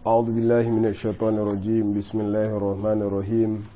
أعوذ بالله من الشيطان الرجيم بسم الله الرحمن الرحيم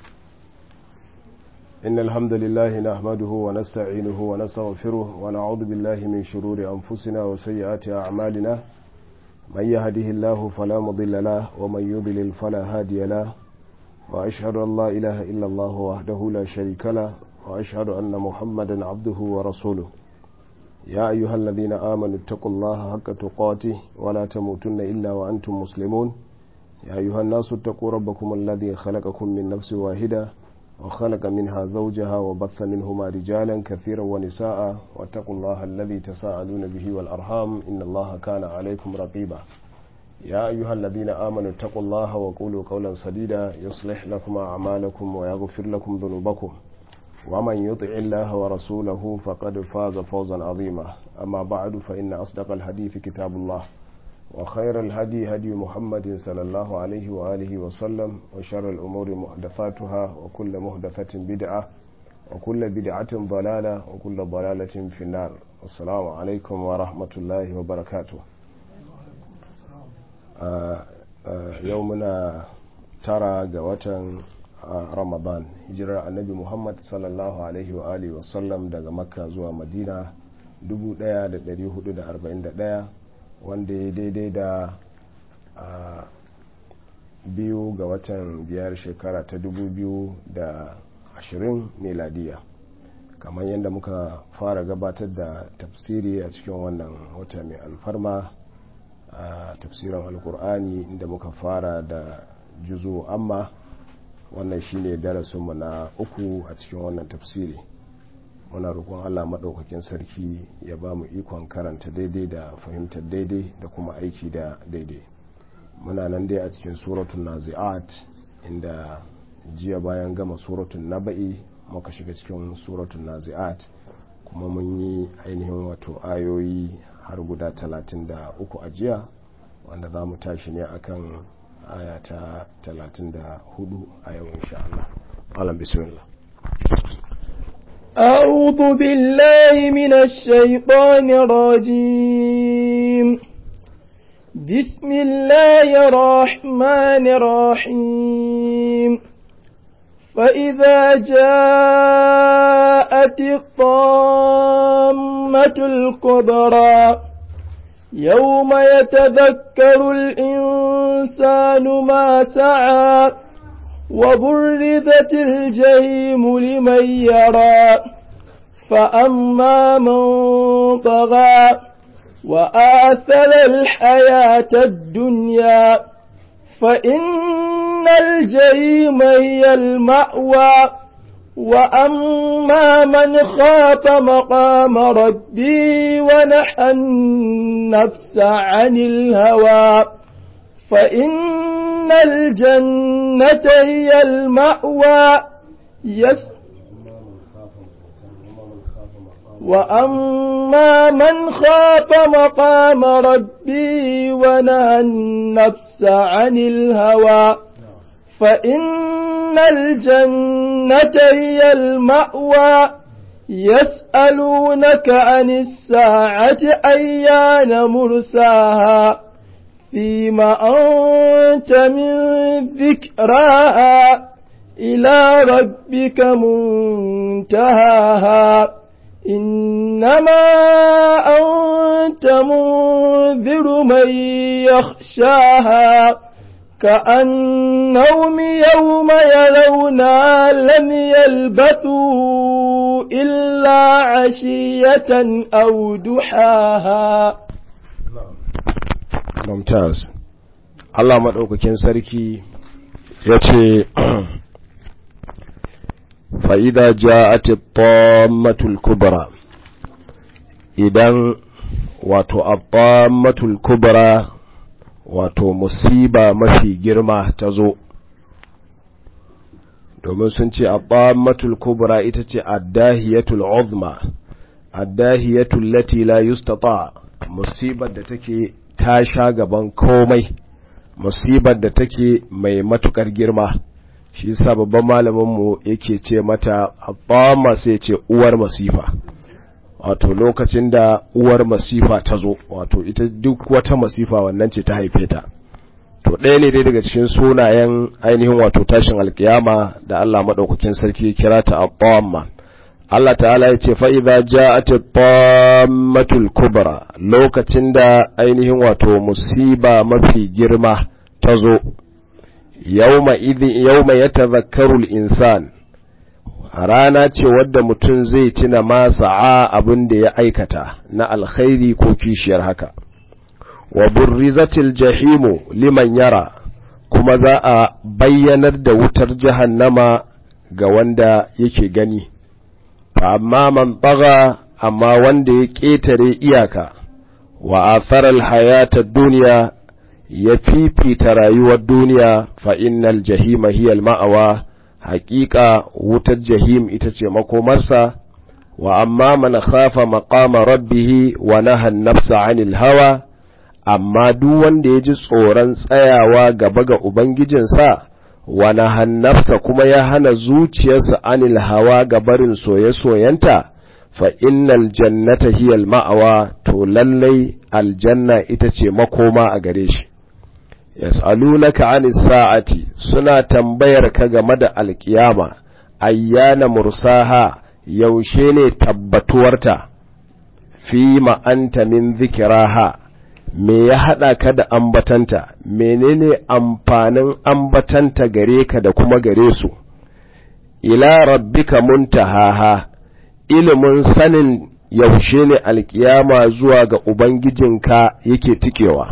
إن الحمد لله نحمده ونستعينه ونستغفره ونعوذ بالله من شرور أنفسنا وسيئات أعمالنا من يهده الله فلا مضل له ومن يضلل فلا هادي له وأشهد أن لا إله إلا الله وحده لا شريك له وأشهد أن محمدا عبده ورسوله يا أيها الذين آمنوا اتقوا الله حق تقاته ولا تموتن إلا وأنتم مسلمون يا أيها الناس اتقوا ربكم الذي خلقكم من نفس واحدة وخلق منها زوجها وبث منهما رجالا كثيرا ونساء واتقوا الله الذي تساءلون به والأرحام إن الله كان عليكم رقيبا يا أيها الذين آمنوا اتقوا الله وقولوا قولا سديدا يصلح لكم أعمالكم ويغفر لكم ذنوبكم ومن يطع الله ورسوله فقد فاز فوزا عظيما أما بعد فإن أصدق الحديث كتاب الله وخير الهدي هدي محمد صلى الله عليه وآله وسلم وشر الأمور محدثاتها وكل محدثة بدعة وكل بدعة ضلالة وكل ضلالة في النار السلام عليكم ورحمة الله وبركاته يومنا ترى قوة ramadan hijirar annabi muhammad sallallahu alaihi wa alihi wasallam daga makka zuwa madina 1441 wanda ya daidai da biyu ga watan biyar shekara ta 2020 meladiya kamar yadda muka fara gabatar da tafsiri a cikin wannan wata mai alfarma a tafsirin alkur'ani inda muka fara da juzo amma wannan shine darasinmu na uku a cikin wannan tafsiri muna roƙon Allah maɗaukakin sarki ya ba mu ikon karanta daidai da fahimtar daidai da kuma aiki da daidai muna nan dai a cikin suratun nazi'at inda jiya bayan gama suratun naba'i muka shiga cikin suratun nazi'at kuma mun yi ainihin wato ayoyi har guda talatin da uku a jiya wanda za mu tashi ne akan aya ta 34 a yau insha Allah. Alam bismillah. أعوذ بالله من الشيطان الرجيم بسم الله الرحمن الرحيم فإذا جاءت الطامة الكبرى يوم يتذكر الإنسان ما سعى وبرزت الجحيم لمن يرى فأما من طغى وآثر الحياة الدنيا فإن الجحيم هي المأوى وأما من خاف مقام ربي ونحى النفس عن الهوى فإن الجنة هي المأوى يس وأما من خاف مقام ربي ونهى النفس عن الهوى فإن الجنة هي المأوى يسألونك عن الساعة أيان مرساها فيما أنت من ذكراها إلى ربك منتهاها إنما أنت منذر من يخشاها كأنهم يوم يرونها لم يلبثوا إلا عشية أو دحاها ممتاز Allah maɗaukakin sarki ya ce fa'ida ja'ati tammatul kubra idan wato tammatul kubra wato musiba mafi girma ta zo domin sun ce tammatul kubra ita ce addahiyatul uzma addahiyatul lati la yustata musibar da take ta sha gaban komai musibar da take mai matukar girma shi yasa babban malaminmu yake ce mata abba sai ce uwar masifa wato lokacin da uwar masifa ta zo wato ita duk wata masifa wannan ce ta haife ta to ɗaya ne dai daga cikin sunayen ainihin wato tashin alkiyama da Allah maɗaukakin sarki kira ta at Allah ta'ala ya ce fa'iza ja'at at-tammatul kubra lokacin da ainihin wato musiba mafi girma ta zo yawma idhi yawma yatadhakkaru al-insan rana ce wadda mutum zai tuna ma sa'a abin da ya aikata na alkhairi ko kishiyar haka wa burrizatil jahimu liman yara kuma za a bayyanar da wutar jahannama ga wanda yake gani amma man tsaga amma wanda ya ƙetare iyaka wa atharal hayata duniya ya fifita rayuwar duniya fa innal jahima hiyal ma'awa haƙiƙa wutar jahim ita ce makomarsa wa amma man khafa maqama rabbihi wa naha nafsa 'anil hawa amma duk wanda ya ji tsoron tsayawa gaba ga ubangijinsa wa naha nafsa kuma ya hana zuciyarsa 'anil hawa ga barin soye-soyenta fa innal jannata hiyal ma'awa to lallai aljanna ita ce makoma a gare shi yas'alunaka 'anis sa'ati suna tambayar ka game da alkiyama ayyana mursaha yaushe ne tabbatuwarta fi anta min zikiraha me ya hada ka da ambatanta menene amfanin ambatanta gare ka da kuma gare su ila rabbika muntahaha ilimin sanin yaushe ne alkiyama zuwa ga ubangijinka yake tikewa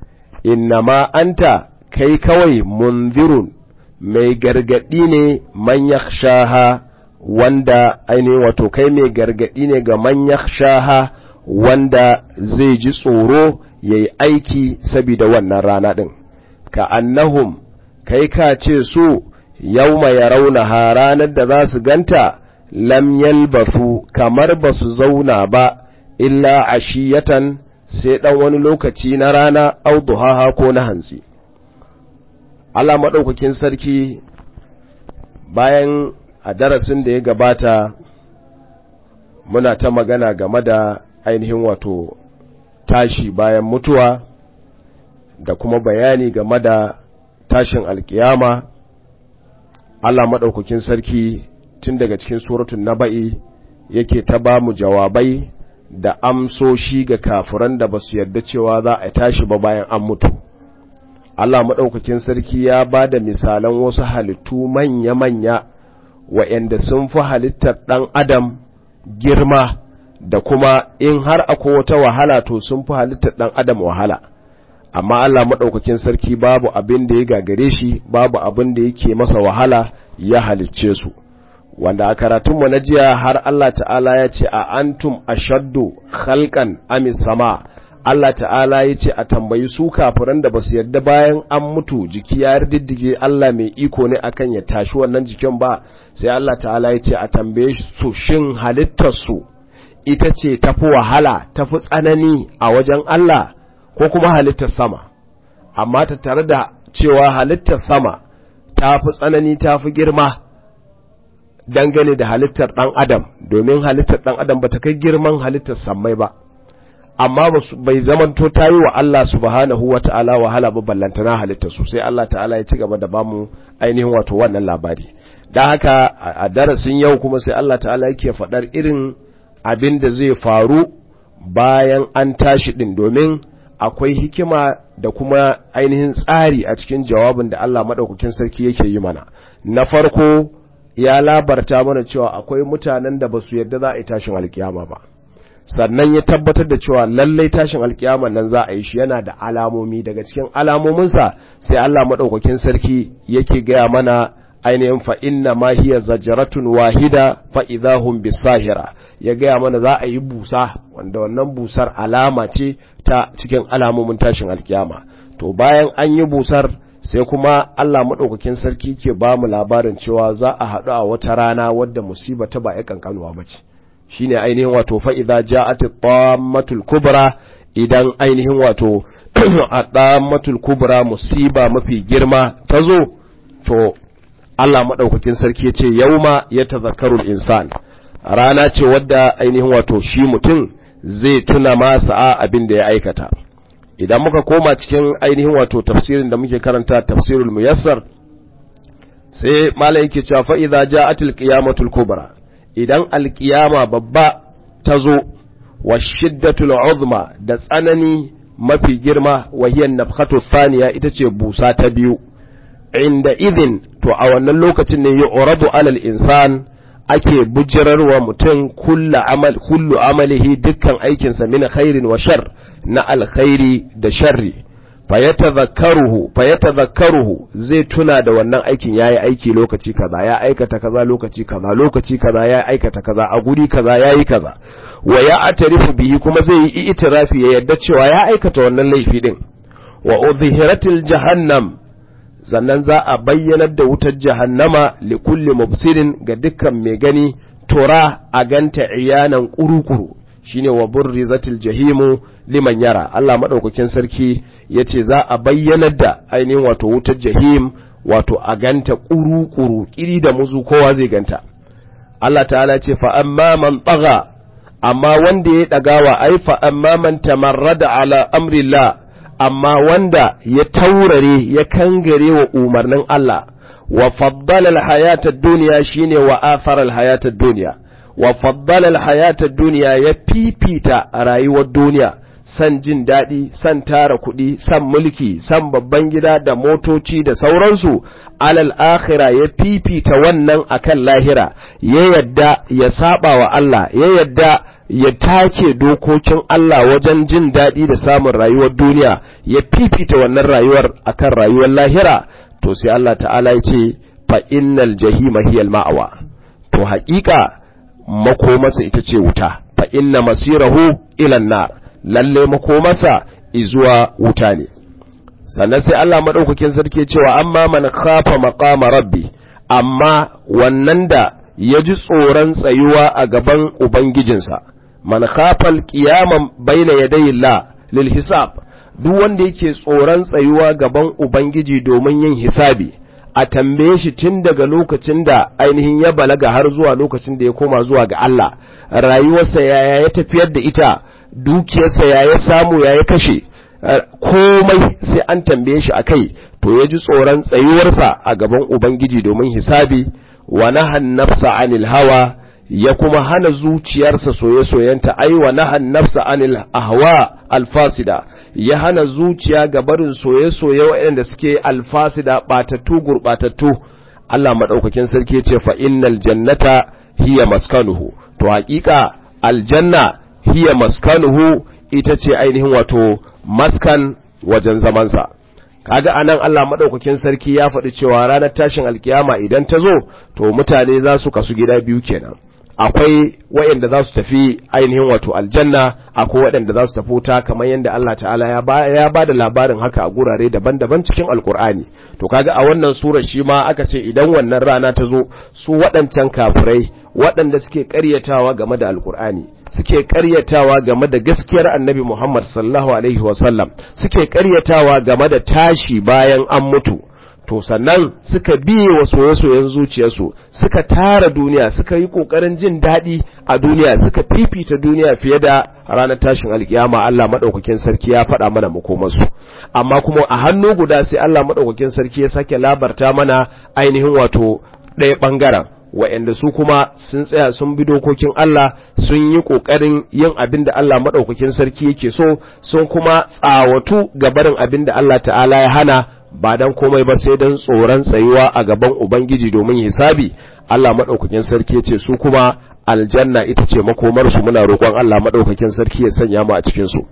innama anta kai kawai munzirun mai gargadi ne man yakhshaha wanda ainihin wato kai mai gargadi ne ga man yakhshaha wanda zai ji tsoro yayi aiki saboda wannan rana din ka annahum kai ka ce su yauma yarawnaha ranar da za su ganta lam yalbasu kamar ba su zauna ba illa ashiyatan sai ɗan wani lokaci na rana au duhaha ko na hantsi Allah maɗaukakin sarki bayan a darasin da ya gabata muna ta magana game da ainihin wato tashi bayan mutuwa da kuma bayani game da tashin alkiyama Allah maɗaukakin sarki tun daga cikin suratun naba'i yake ta ba mu jawabai da amsoshi ga kafiran da ba su yarda cewa za a tashi ba bayan an mutu Allah maɗaukakin sarki ya ba da misalan wasu halittu manya-manya wa'yanda sun fi halittar ɗan adam girma da kuma in har akwai wata wahala to sun fi halittar ɗan adam wahala amma Allah maɗaukakin sarki babu abin da ya gagare shi babu abin da yake masa wahala ya halicce su wanda a karatunmu na jiya har Allah ta'ala ya ce a antum ashaddu khalqan amis sama Allah ta'ala ya ce a tambayi su kafiran da basu yadda bayan an mutu jiki ya diddige Allah mai iko ne akan ya tashi wannan jikin ba sai Allah ta'ala ya ce a tambaye su shin halittar su ita ce tafi wahala tafi tsanani a wajen Allah ko kuma halittar sama amma ta tare da cewa halittar sama tafi tsanani tafi girma dangane da halittar ɗan adam domin halittar ɗan adam ba ta kai girman halittar sammai ba amma bai zamanto ta yi wa Allah subhanahu wa ta'ala wahala ba ballantana halittar su sai Allah ta'ala ya ci gaba da bamu ainihin wato wannan labari don haka a darasin yau kuma sai Allah ta'ala yake faɗar irin abin da zai faru bayan an tashi ɗin domin akwai hikima da kuma ainihin tsari a cikin jawabin da Allah maɗaukakin sarki yake yi mana na farko ya labarta mana cewa akwai mutanen da ba su yadda za a yi tashin alkiyama ba sannan ya tabbatar da cewa lallai tashin alkiyama nan za a yi shi yana da alamomi daga cikin alamominsa sai Allah maɗaukakin sarki yake gaya mana ainihin fa inna ma hiya zajratun wahida fa idahum bisahira ya gaya mana za a yi busa wanda wannan busar alama ce ta cikin alamomin tashin alkiyama to bayan an yi busar sai kuma Allah maɗaukakin sarki ke ba mu labarin cewa za a haɗu a wata rana wadda musiba ta ba ya kankanuwa ba ce shi ne ainihin wato fa'iza ja'ati tammatul kubra idan ainihin wato a tammatul kubra musiba mafi girma ta zo to Allah maɗaukakin sarki ce yauma ya tazakkarul insan rana ce wadda ainihin wato shi mutum zai tuna masa abin da ya aikata idan muka koma cikin ainihin wato tafsirin da muke karanta tafsirul muyassar sai malai yake cewa fa idza ja'atil qiyamatul kubra idan alqiyama babba ta zo wa shiddatul uzma da tsanani mafi girma wa hiya nafkhatu thaniya ita ce busa ta biyu inda idin to a wannan lokacin ne yu'radu alal insan ake bujirarwa mutum kullu amal kullu amalihi dukkan aikinsa min khairin wa shar na alkhairi da sharri fayatadhakkaruhu fayatadhakkaruhu zai tuna da wannan aikin yayi aiki lokaci kaza ya aikata kaza lokaci kaza lokaci kaza ya aikata kaza a guri kaza yayi kaza wa ya atarifu bihi kuma zai yi itirafi ya yadda cewa ya aikata wannan laifi din wa udhhiratil jahannam sannan za a bayyanar da wutar jahannama li kulli mubsirin ga dukkan mai gani tura a ganta iyanan kurukuru shine wa burrizatil jahimu liman yara Allah madaukakin sarki yace za a bayyanar da ainihin wato wutar jahim wato a ganta kuru-kuru kiri da muzu kowa zai ganta Allah ta'ala ce fa amma man tagha amma wanda ya dagawa ai fa amma man tamarrada ala amrillah amma wanda ya taurare ya kangare wa umarnin Allah wa faddala al-hayata ad-dunya shine wa athara al-hayata ad-dunya wa faddala al-hayata ad-dunya ya fifita rayuwar duniya san jin daɗi san tara kuɗi san mulki san babban gida da motoci da sauransu alal akhira ya fifita wannan akan lahira ya yadda ya saba wa Allah ya yadda ya take dokokin Allah wajen jin daɗi da samun rayuwar duniya ya fifita wannan rayuwar akan rayuwar lahira to sai Allah ta'ala ya ce fa innal jahima hiyal ma'awa to haƙiƙa makomasa ita ce wuta fa inna masirahu ilan nar lalle makomasa izuwa wuta ne sannan sai Allah madaukakin sarki cewa amma man khafa maqama rabbi amma wannan da ya ji tsoron tsayuwa a gaban ubangijinsa man khafa alqiyama baina yaday la lil hisab duk wanda yake tsoron tsayuwa gaban ubangiji domin yin hisabi a tambaye shi tun daga lokacin da ainihin ya balaga har zuwa lokacin da ya koma zuwa ga Allah rayuwarsa yaya ya tafiyar da ita dukiyarsa ya ya samu ya ya kashe komai sai an tambaye shi akai to ya ji tsoron tsayuwarsa a gaban ubangiji domin hisabi wa nahan nafsa anil hawa ya kuma hana zuciyarsa soye-soyenta ai wa nahan nafsa anil ahwa alfasida ya hana zuciya ga barin soye-soye waɗanda suke alfasida batattu gurbatattu Allah madaukakin sarki ya ce fa innal jannata hiya maskanuhu to hakika aljanna hiya maskanuhu ita ce ainihin wato maskan wajen zamansa kaga anan Allah madaukakin sarki ya faɗi cewa ranar tashin alkiyama idan ta zo to mutane za su kasu gida biyu kenan akwai waɗanda za su tafi ainihin wato aljanna akwai waɗanda za su tafi wuta kamar yadda Allah ta'ala ya ba ya ba da labarin haka a gurare daban-daban cikin alkur'ani to kaga a wannan surar shi ma aka ce idan wannan rana ta zo su waɗancan kafirai waɗanda suke ƙaryatawa game da alkur'ani suke ƙaryatawa game da gaskiyar annabi Muhammad sallallahu alaihi wasallam suke ƙaryatawa game da tashi bayan an mutu to sannan suka biye wa soye-soyen zuciyarsu suka tara duniya suka yi ƙoƙarin jin daɗi a duniya suka fifita duniya fiye da ranar tashin alkiyama Allah maɗaukakin sarki ya faɗa mana makomarsu amma kuma a hannu guda sai Allah maɗaukakin sarki ya sake labarta mana ainihin wato ɗaya ɓangaren wa'yanda su kuma sun tsaya sun bi dokokin Allah sun yi ƙoƙarin yin abin da Allah maɗaukakin sarki yake so sun kuma tsawatu ga barin abin da Allah ta'ala ya hana ba dan komai ba sai dan tsoron tsayuwa a gaban Ubangiji domin hisabi Allah maɗaukakin sarki ce su kuma aljanna ita ce makomarsu muna roƙon Allah maɗaukakin sarki ya sanya mu a cikin su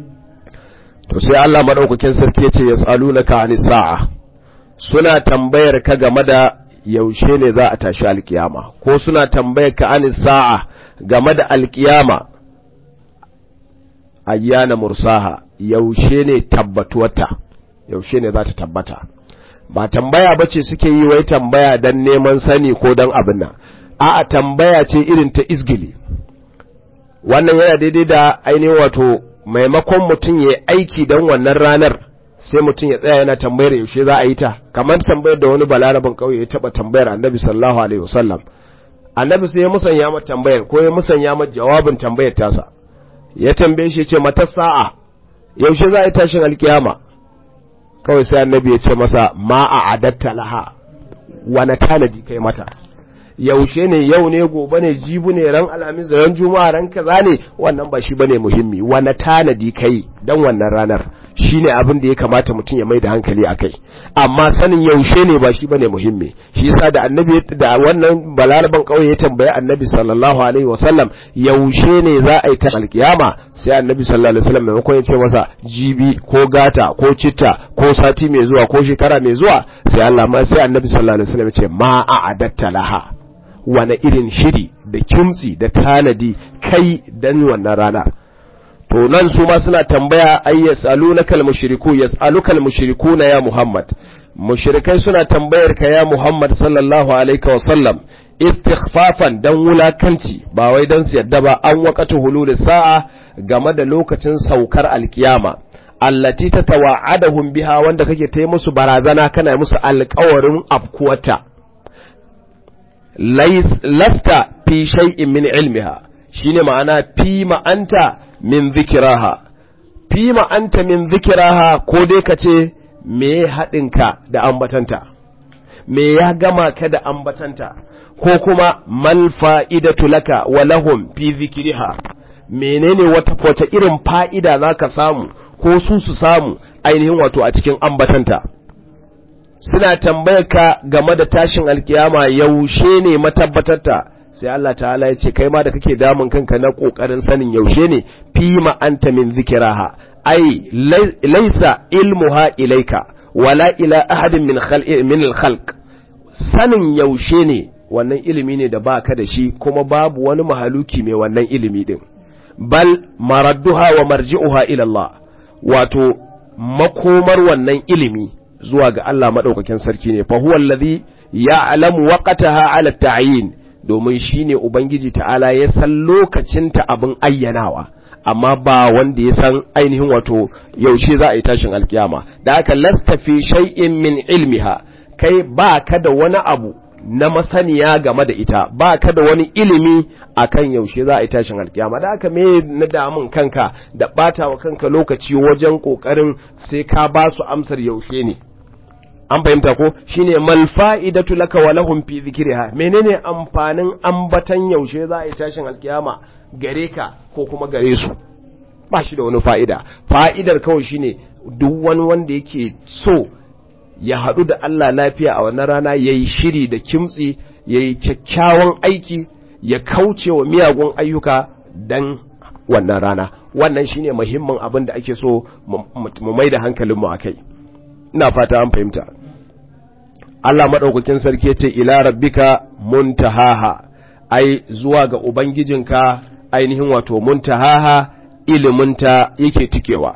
to sai Allah maɗaukakin sarki ya ce yas'alunaka anis sa'a suna tambayar ka game da yaushe ne za a tashi alkiyama ko suna tambayar ka anis sa'a game da alkiyama ayyana mursaha yaushe ne tabbatuwarta yaushe ne za ta tabbata ba tambaya ba ce suke yi wai tambaya don neman sani ko don abin nan a'a tambaya ce irin ta izgili wannan yana daidai da ainihin wato maimakon mutum ya aiki don wannan ranar sai mutum ya tsaya yana tambayar yaushe za a yi ta kamar tambayar da wani balarabin kauye ya taba tambayar annabi sallallahu alaihi wasallam annabi sai ya musanya mata tambayar ko ya musanya mata jawabin tambayar tasa ya tambaye shi ce mata sa'a yaushe za a yi tashin alkiyama kawai sai annabi ya ce masa ma a adatta laha wani tanadi kai mata yaushe ne yau ne gobe ne jibu ne ran alhamis ran juma'a ran kaza ne wannan ba shi bane muhimmi wani tanadi kai dan wannan ranar shine abin da ya kamata mutum ya mai da hankali akai amma sanin yaushe ne ba shi bane muhimmi shi yasa da annabi da wannan balaraban kauye ya tambayi annabi sallallahu alaihi wasallam yaushe ne za a yi ta alkiyama sai annabi sallallahu alaihi wasallam maimakon ya ce masa jibi ko gata ko citta ko sati mai zuwa ko shekara mai zuwa sai Allah ma sai annabi sallallahu alaihi wasallam ya ce ma a'adatta laha wane irin shiri da kimtsi da tanadi kai dan wannan rana to nan su ma suna tambaya ay yasalunaka almushriku yasaluka almushrikuna ya muhammad mushrikai suna tambayar ka ya muhammad sallallahu alaihi wa sallam istighfafan dan wulakanci ba wai dan su yadda ba an waqatu hulul sa'a game da lokacin saukar alkiyama allati tatawa'adahum biha wanda kake ta musu barazana kana musu alƙawarin afkuwata lasta fi shay'in min ilmiha shine ma'ana fi ma'anta min zikiraha fi ma'anta min zikiraha ko dai ka ce me haɗinka da ambatanta me ya gama ka da ambatanta ko kuma mal fa'idatu laka wa lahum fi zikiriha menene wata wata irin fa'ida zaka samu ko su su samu ainihin wato a cikin ambatanta suna tambayar ka game da tashin alkiyama yaushe ne matabbatarta sai Allah ta'ala ya ce kai ma da kake damun kanka na kokarin sanin yaushe ne fi ma anta min zikiraha ai laisa ilmuha ilaika wala ila ahadin min khalqi min al-khalq sanin yaushe ne wannan ilimi ne da baka da shi kuma babu wani mahaluki mai wannan ilimi din bal maradduha wa marji'uha ila Allah wato makomar wannan ilimi zuwa ga Allah madaukakin sarki ne fa huwa allazi ya'lamu waqtaha 'ala at-ta'yin domin shine ubangiji ta'ala ya san lokacin ta abin ayyanawa amma ba wanda ya san ainihin wato yaushe za a yi tashin alkiyama da aka lasta fi shay'in min ilmiha kai ba ka da wani abu na masaniya game da ita ba ka da wani ilimi akan yaushe za a yi tashin alkiyama da aka me na damun kanka da bata wa kanka lokaci wajen kokarin sai ka ba su amsar yaushe ne an fahimta ko shine mal fa'idatu laka wa lahum fi dhikriha menene amfanin ambatan yaushe za a yi tashin alkiyama gare ka ko kuma gare su ba shi da wani fa'ida fa'idar kawai shine duk wani wanda yake so ya haɗu da Allah lafiya a wannan rana ya yi shiri da kimtsi ya yi kyakkyawan aiki ya kauce wa miyagun ayyuka don wannan rana wannan shine muhimmin abin da ake so mu mai da hankalinmu a kai ina fata an fahimta Allah maɗaukakin sarki ya ce ila rabbika muntahaha ai zuwa ga ubangijinka ainihin wato muntahaha iliminta yake tikewa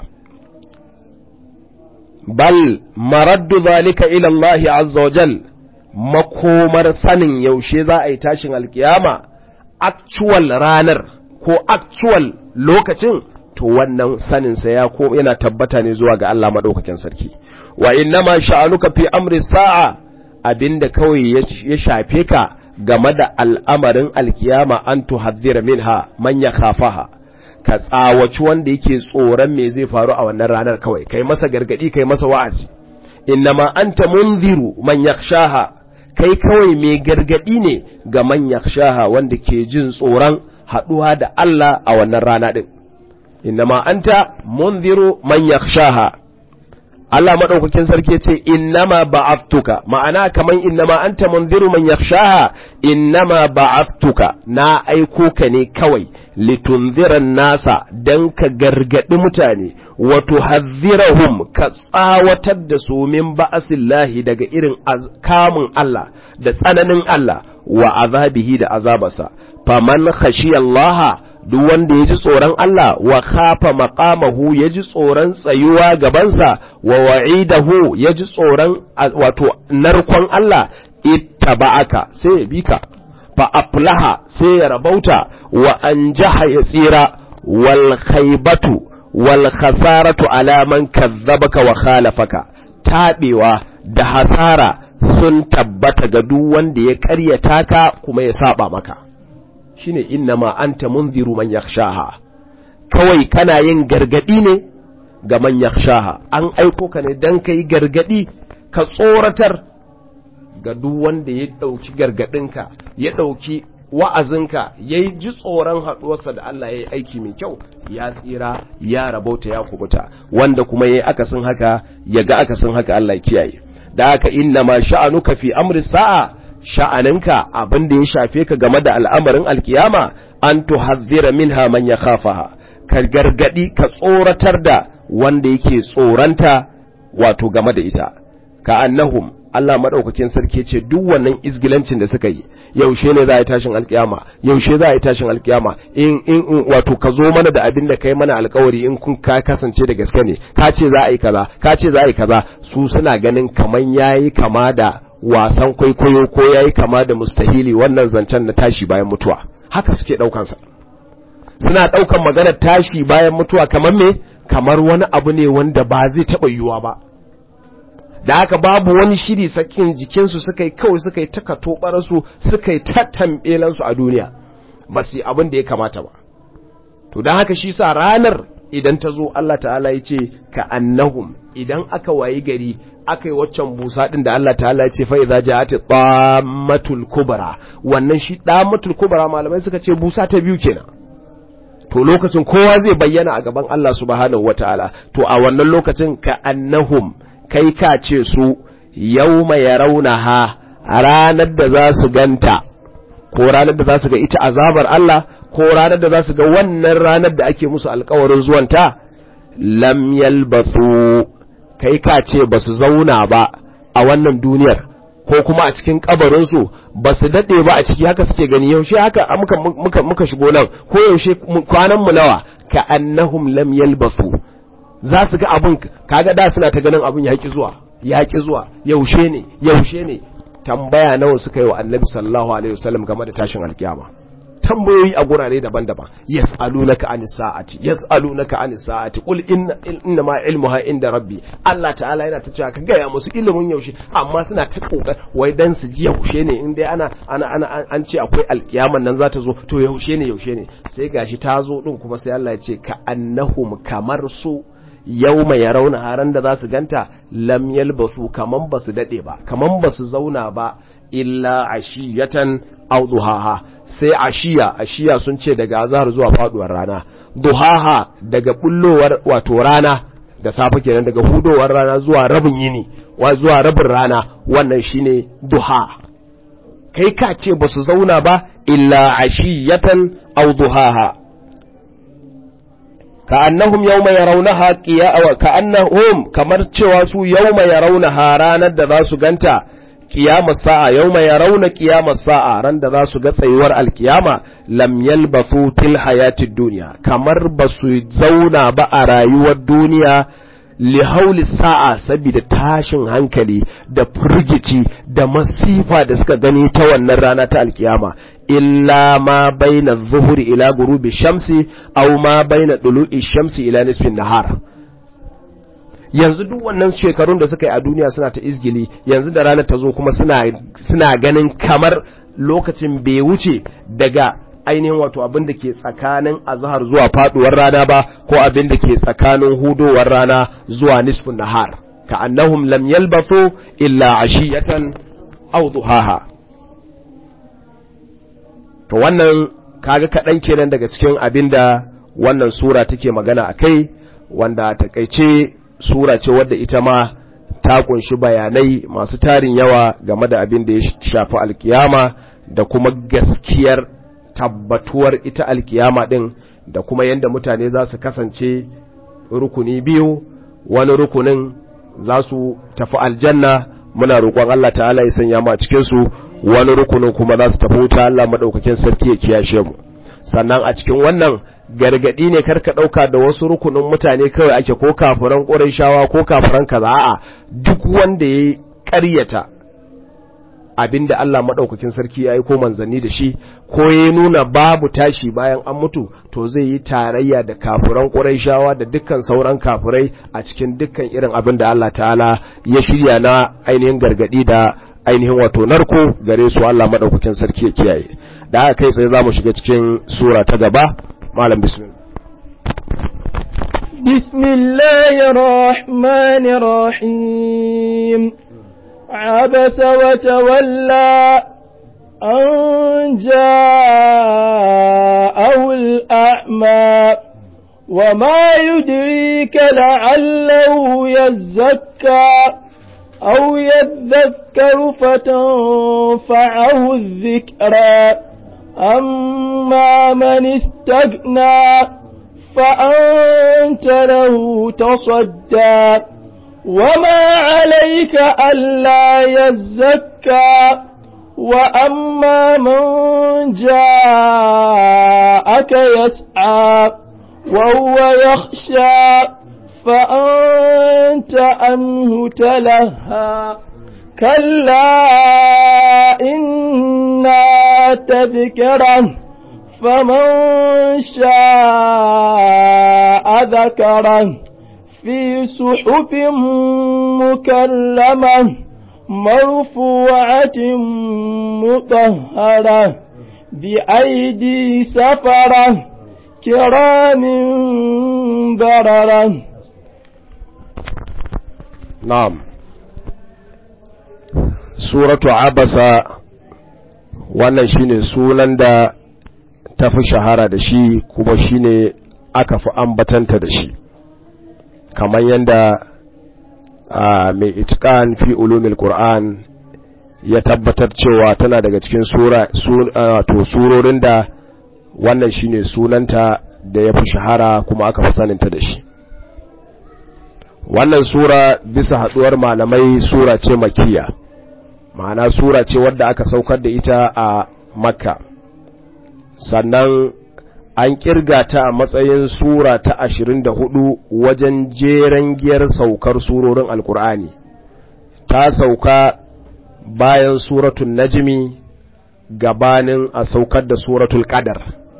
bal maraddu zalika ila Allah azza wa jal makomar sanin yaushe za a yi tashin alkiyama actual ranar ko actual lokacin to wannan sanin sa ya ko yana tabbata ne zuwa ga Allah madaukakin sarki wa innama sha'anuka fi amri sa'a abinda kawai ya shafe ka game da al'amarin alkiyama an tuhadhira minha man yakhafaha ka tsawaci wanda yake tsoron me zai faru a wannan ranar kawai kai masa gargadi kai masa wa'azi innama anta munziru man yakhshaha kai kawai mai gargadi ne ga man yakhshaha wanda ke jin tsoron haduwa da Allah a wannan rana din innama anta munziru man yakhshaha Allah madaukakin sarki yace innama ba'aftuka ma'ana kaman innama anta munziru man yakhshaha innama ba'aftuka na aiko ka ne kawai litunziran nasa dan ka gargadi mutane wa tuhadhirahum ka tsawatar da su min ba'asillahi daga irin kamun Allah da tsananin Allah wa azabihi da azabarsa faman khashiyallaha duk wanda ya ji tsoron Allah wa khafa maqamahu ya ji tsoron tsayuwa gabansa wa wa'idahu ya ji tsoron wato narkon Allah ittaba'aka sai ya bi ka fa aflaha sai ya rabauta wa anjaha ya tsira wal khaybatu wal khasaratu ala man kazzabaka wa khalafaka tabewa da hasara sun tabbata ga duk wanda ya karyata ka kuma ya saba maka shine innama anta munziru man yakhshaha kawai kana yin gargadi ne ga man yakhshaha an aiko ka ne dan kai gargadi ka tsoratar ga duk wanda ya dauki gargadinka ya dauki wa'azinka ya yi ji tsoron haɗuwarsa da Allah ya yi aiki mai kyau ya tsira ya rabauta ya kubuta wanda kuma ya yi akasin haka ya ga akasin haka Allah kiyaye da haka inna ma sha'anuka fi amri sa'a sha'aninka abin da ya shafe ka game da al'amarin alkiyama an tuhadhdhira minha man yakhafaha ka gargadi ka tsoratar da wanda yake tsoranta wato game da ita ka annahum Allah madaukakin sarki ce duk wannan izgilancin da suka yi yaushe ne za a yi tashin alkiyama yaushe za a yi tashin alkiyama in in wato ka zo mana da abin da kai mana alkawari in kun ka kasance da gaske ne ka ce za a yi kaza ka ce za a yi kaza su suna ganin kaman yayi kama da wasan kwaikwayo ko yayi kama da mustahili wannan zancen na tashi bayan mutuwa haka suke daukan sa suna daukan maganar tashi bayan mutuwa kamar me kamar wani abu ne wanda ba zai taba yiwuwa ba da haka babu wani shiri sakin jikinsu suka yi kawai suka yi taka tobararsu suka yi tattambelansu a duniya ba su yi abin da ya kamata ba to don haka shi sa ranar idan ta zo Allah ta'ala ya ce ka annahum idan aka wayi gari aka yi waccan busa din da Allah ta'ala ya ce fa idza ja'at tammatul kubra wannan shi tammatul kubra malamai suka ce busa ta biyu kenan to lokacin kowa zai bayyana a gaban Allah subhanahu wataala to a wannan lokacin ka annahum kai ka ce su yau mai raunaha a ranar da za su ganta ko ranar da za su ga ita azabar Allah ko ranar da za su ga wannan ranar da ake musu alkawarin zuwanta lam yalbathu kai ka ce ba su zauna ba a wannan duniyar ko kuma a cikin kabarinsu ba su daɗe ba a ciki haka suke gani yaushe haka muka, muka, muka shigo nan ko yaushe kwanan mu nawa ka annahum lam yalbathu za su ga abin kaga da suna ta ganin abin yaƙi zuwa yaƙi zuwa yaushe ne yaushe ne tambaya nawa suka yi wa annabi sallallahu alaihi wasallam game da tashin alkiyama tambayoyi a gurare daban-daban yas'alunaka anis sa'ati yas'alunaka anis sa'ati qul inna inna ma ilmuha inda rabbi Allah ta'ala yana ta cewa ka gaya musu ilimin yaushe amma suna ta kokar wai dan su ji yaushe ne in dai ana ana ana an ce akwai alkiyaman nan za ta zo to yaushe ne yaushe ne sai gashi ta zo din kuma sai Allah ya ce ka annahum kamar su yau mai ya rauna haran da za su ganta lam yalbasu kaman ba su daɗe ba kaman ba su zauna ba illa ashiyatan aw duhaha sai ashiya ashiya sun ce daga azhar zuwa faduwar rana duhaha daga bullowar wato rana da safe kenan daga hudowar rana zuwa rabin yini wa zuwa rabin rana wannan shine duha kai ka ce ba su zauna ba illa ashiyatan aw duhaha ka'annahum yawma yarawnaha qiya'a ka'annahum kamar cewa su yawma yarawnaha ranar da za su ganta qiyamar sa'a yawma yarawna qiyamar sa'a ran da za su ga tsayuwar alkiyama lam yalbathu til hayatid dunya kamar ba su zauna ba a rayuwar duniya li hauli sa'a saboda tashin hankali da firgici da masifa da suka gani ta wannan rana ta alkiyama illa ma baina zuhuri ila gurubi shamsi aw ma baina dulu'i shamsi ila nisfin nahar yanzu duk wannan shekarun da suka yi a duniya suna ta izgili yanzu da ranar ta zo kuma suna suna ganin kamar lokacin bai wuce daga ainihin wato abin da ke tsakanin azhar zuwa faduwar rana ba ko abin da ke tsakanin hudowar rana zuwa nisfin nahar ka annahum lam yalbathu illa ashiyatan aw duhaha to wannan kaga kaɗan kenan daga cikin abin da wannan sura take magana a kai wanda takaice sura ce wadda ita ma ta kunshi bayanai masu tarin yawa game da abin da ya shafi alkiyama da kuma gaskiyar tabbatuwar ita alkiyama din da kuma yadda mutane za su kasance rukuni biyu wani rukunin za su tafi aljanna muna roƙon Allah ta'ala ya sanya mu a cikin su wani rukunin kuma za su tafi wuta Allah madaukakin sarki ya kiyashe mu sannan a cikin wannan gargadi ne karka dauka da wasu rukunin mutane kawai ake ko kafiran Qurayshawa ko kafiran kaza a'a duk wanda yayi ƙaryata abinda Allah madaukakin sarki ya aiko manzanni da shi ko ya nuna babu tashi bayan an mutu to zai yi tarayya da kafiran Qurayshawa da dukkan sauran kafirai a cikin dukkan irin abin da Allah ta'ala ya shirya na ainihin gargadi da ainihin wato narko gare su Allah madaukakin sarki ya kiyaye da haka kai sai zamu shiga cikin sura ta gaba malam bismillah بسم الله الرحمن الرحيم عبس وتولى أن جاءه الأعمى وما يدريك لعله يزكى أو يذكر فتنفعه الذكرى أما من استغنى فأنت له تصدى وما عليك ألا يزكى وأما من جاءك يسعى وهو يخشى فأنت عنه تلهى كلا إنا تذكره فمن شاء ذكره في صحف مكرمة مرفوعة مطهرة بأيدي سفرة كرام بررة na'am suratu abasa wannan shine sunan da ta fi shahara da shi kuma shine aka fi ambatanta da shi kamar yadda mai itqan fi ulumil qur'an ya tabbatar cewa tana daga cikin sura to surorin da wannan shine sunanta da ya fi shahara kuma aka fi saninta da shi wannan sura bisa haduwar malamai sura ce makiya ma'ana sura ce wadda aka saukar da ita a makka sannan an kirga ta a matsayin sura ta ashirin da hudu wajen jeren giyar saukar surorin alkur'ani ta sauka bayan suratun najmi gabanin a saukar da suratul qadar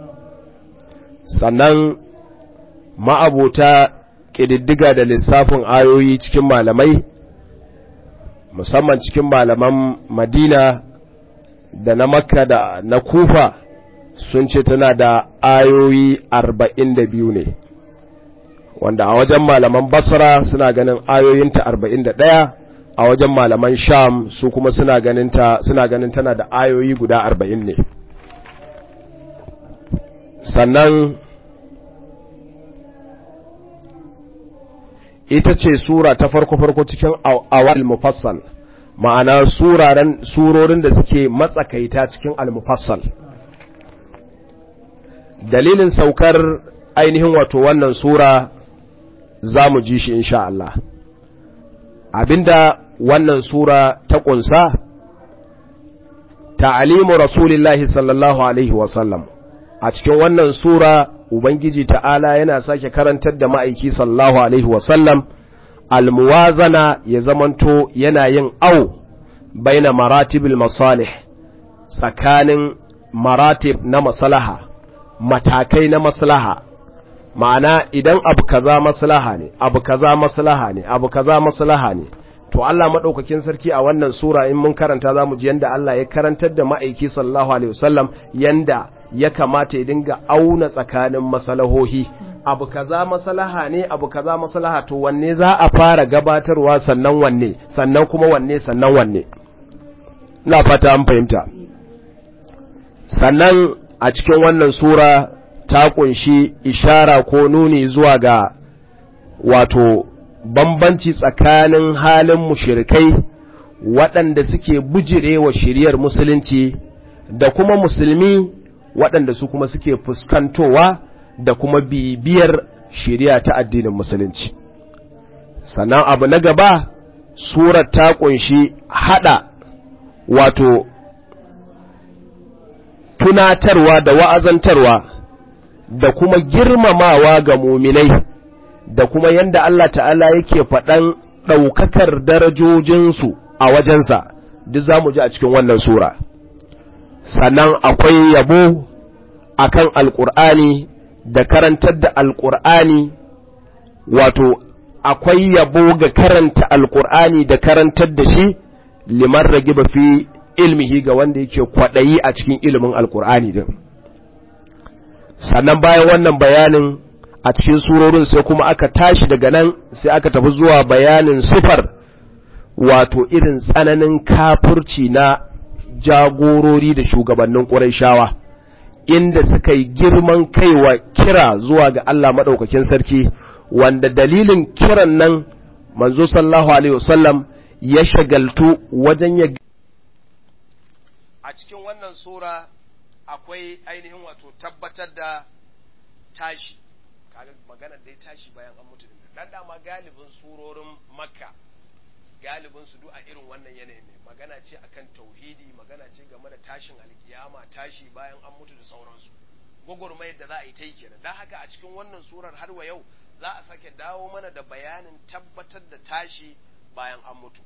sannan ma'abota ƙididdiga da lissafin ayoyi cikin malamai musamman cikin malaman madina da na makka da na kufa sun ce tana da ayoyi arba'in da biyu ne wanda a wajen malaman basra suna ganin ayoyinta arba'in da ɗaya a wajen malaman sham su kuma suna ganin suna ganin tana da ayoyi guda arba'in ne sannan ita ce sura ta farko-farko cikin awal mufassal ma'ana suraren surorin da suke matsakaita cikin al-mufassal dalilin saukar ainihin wato wannan sura za mu ji shi insha Allah abinda wannan sura ta kunsa ta'alimu rasulillahi sallallahu alaihi wasallam a cikin wannan sura ubangiji ta'ala yana sake karantar da ma'aiki sallallahu alaihi wasallam almuwazana ya zamanto yana yin au baina maratibil masalih tsakanin maratib na maslaha matakai na maslaha ma'ana idan abu kaza maslaha ne abu kaza maslaha ne abu kaza maslaha ne to Allah madaukakin sarki a wannan sura in mun karanta zamu ji yanda Allah ya karantar da ma'aiki sallallahu alaihi wasallam yanda ya kamata ya dinga auna tsakanin masalahohi abu kaza maslaha ne abu kaza maslaha to wanne za a fara gabatarwa sannan wanne sannan kuma wanne sannan wanne ina fata an fahimta sannan a cikin wannan sura ta kunshi ishara ko nuni zuwa ga wato bambanci tsakanin halin mushirikai waɗanda suke bujirewa shiriyar musulunci da kuma musulmi waɗanda su kuma suke fuskantowa da kuma bibiyar shiriya ta addinin musulunci sannan abu na gaba surar ta kunshi hada wato tunatarwa da wa'azantarwa da kuma girmamawa ga muminai da kuma yanda Allah ta'ala yake faɗan ɗaukakar darajojinsu a wajensa duk za mu ji a cikin wannan sura sannan akwai yabo akan alƙur'ani da karantar da alƙur'ani wato akwai yabo ga karanta alƙur'ani da karantar da shi liman ragiba fi ilmihi ga wanda yake kwaɗayi a cikin ilimin alƙur'ani din sannan bayan wannan bayanin a cikin surorin sai kuma aka tashi daga nan sai aka tafi zuwa bayanin sufar wato irin tsananin kafurci na jagorori da shugabannin ƙurayshawa inda suka yi girman kaiwa kira zuwa ga Allah maɗaukakin sarki wanda dalilin kiran nan manzo sallallahu alaihi wasallam ya shagaltu wajen ya a cikin wannan sura akwai ainihin wato tabbatar da tashi kaga maganar dai tashi bayan an mutu dan dama galibin surorin makka galibin su duk a irin wannan yanayi ne magana ce akan tauhidi magana ce game da tashin alkiyama tashi bayan an mutu da sauransu gwagwarmayar da za a yi ta yi kenan don haka a cikin wannan surar har wa yau za a sake dawo mana da bayanin tabbatar da tashi bayan an mutu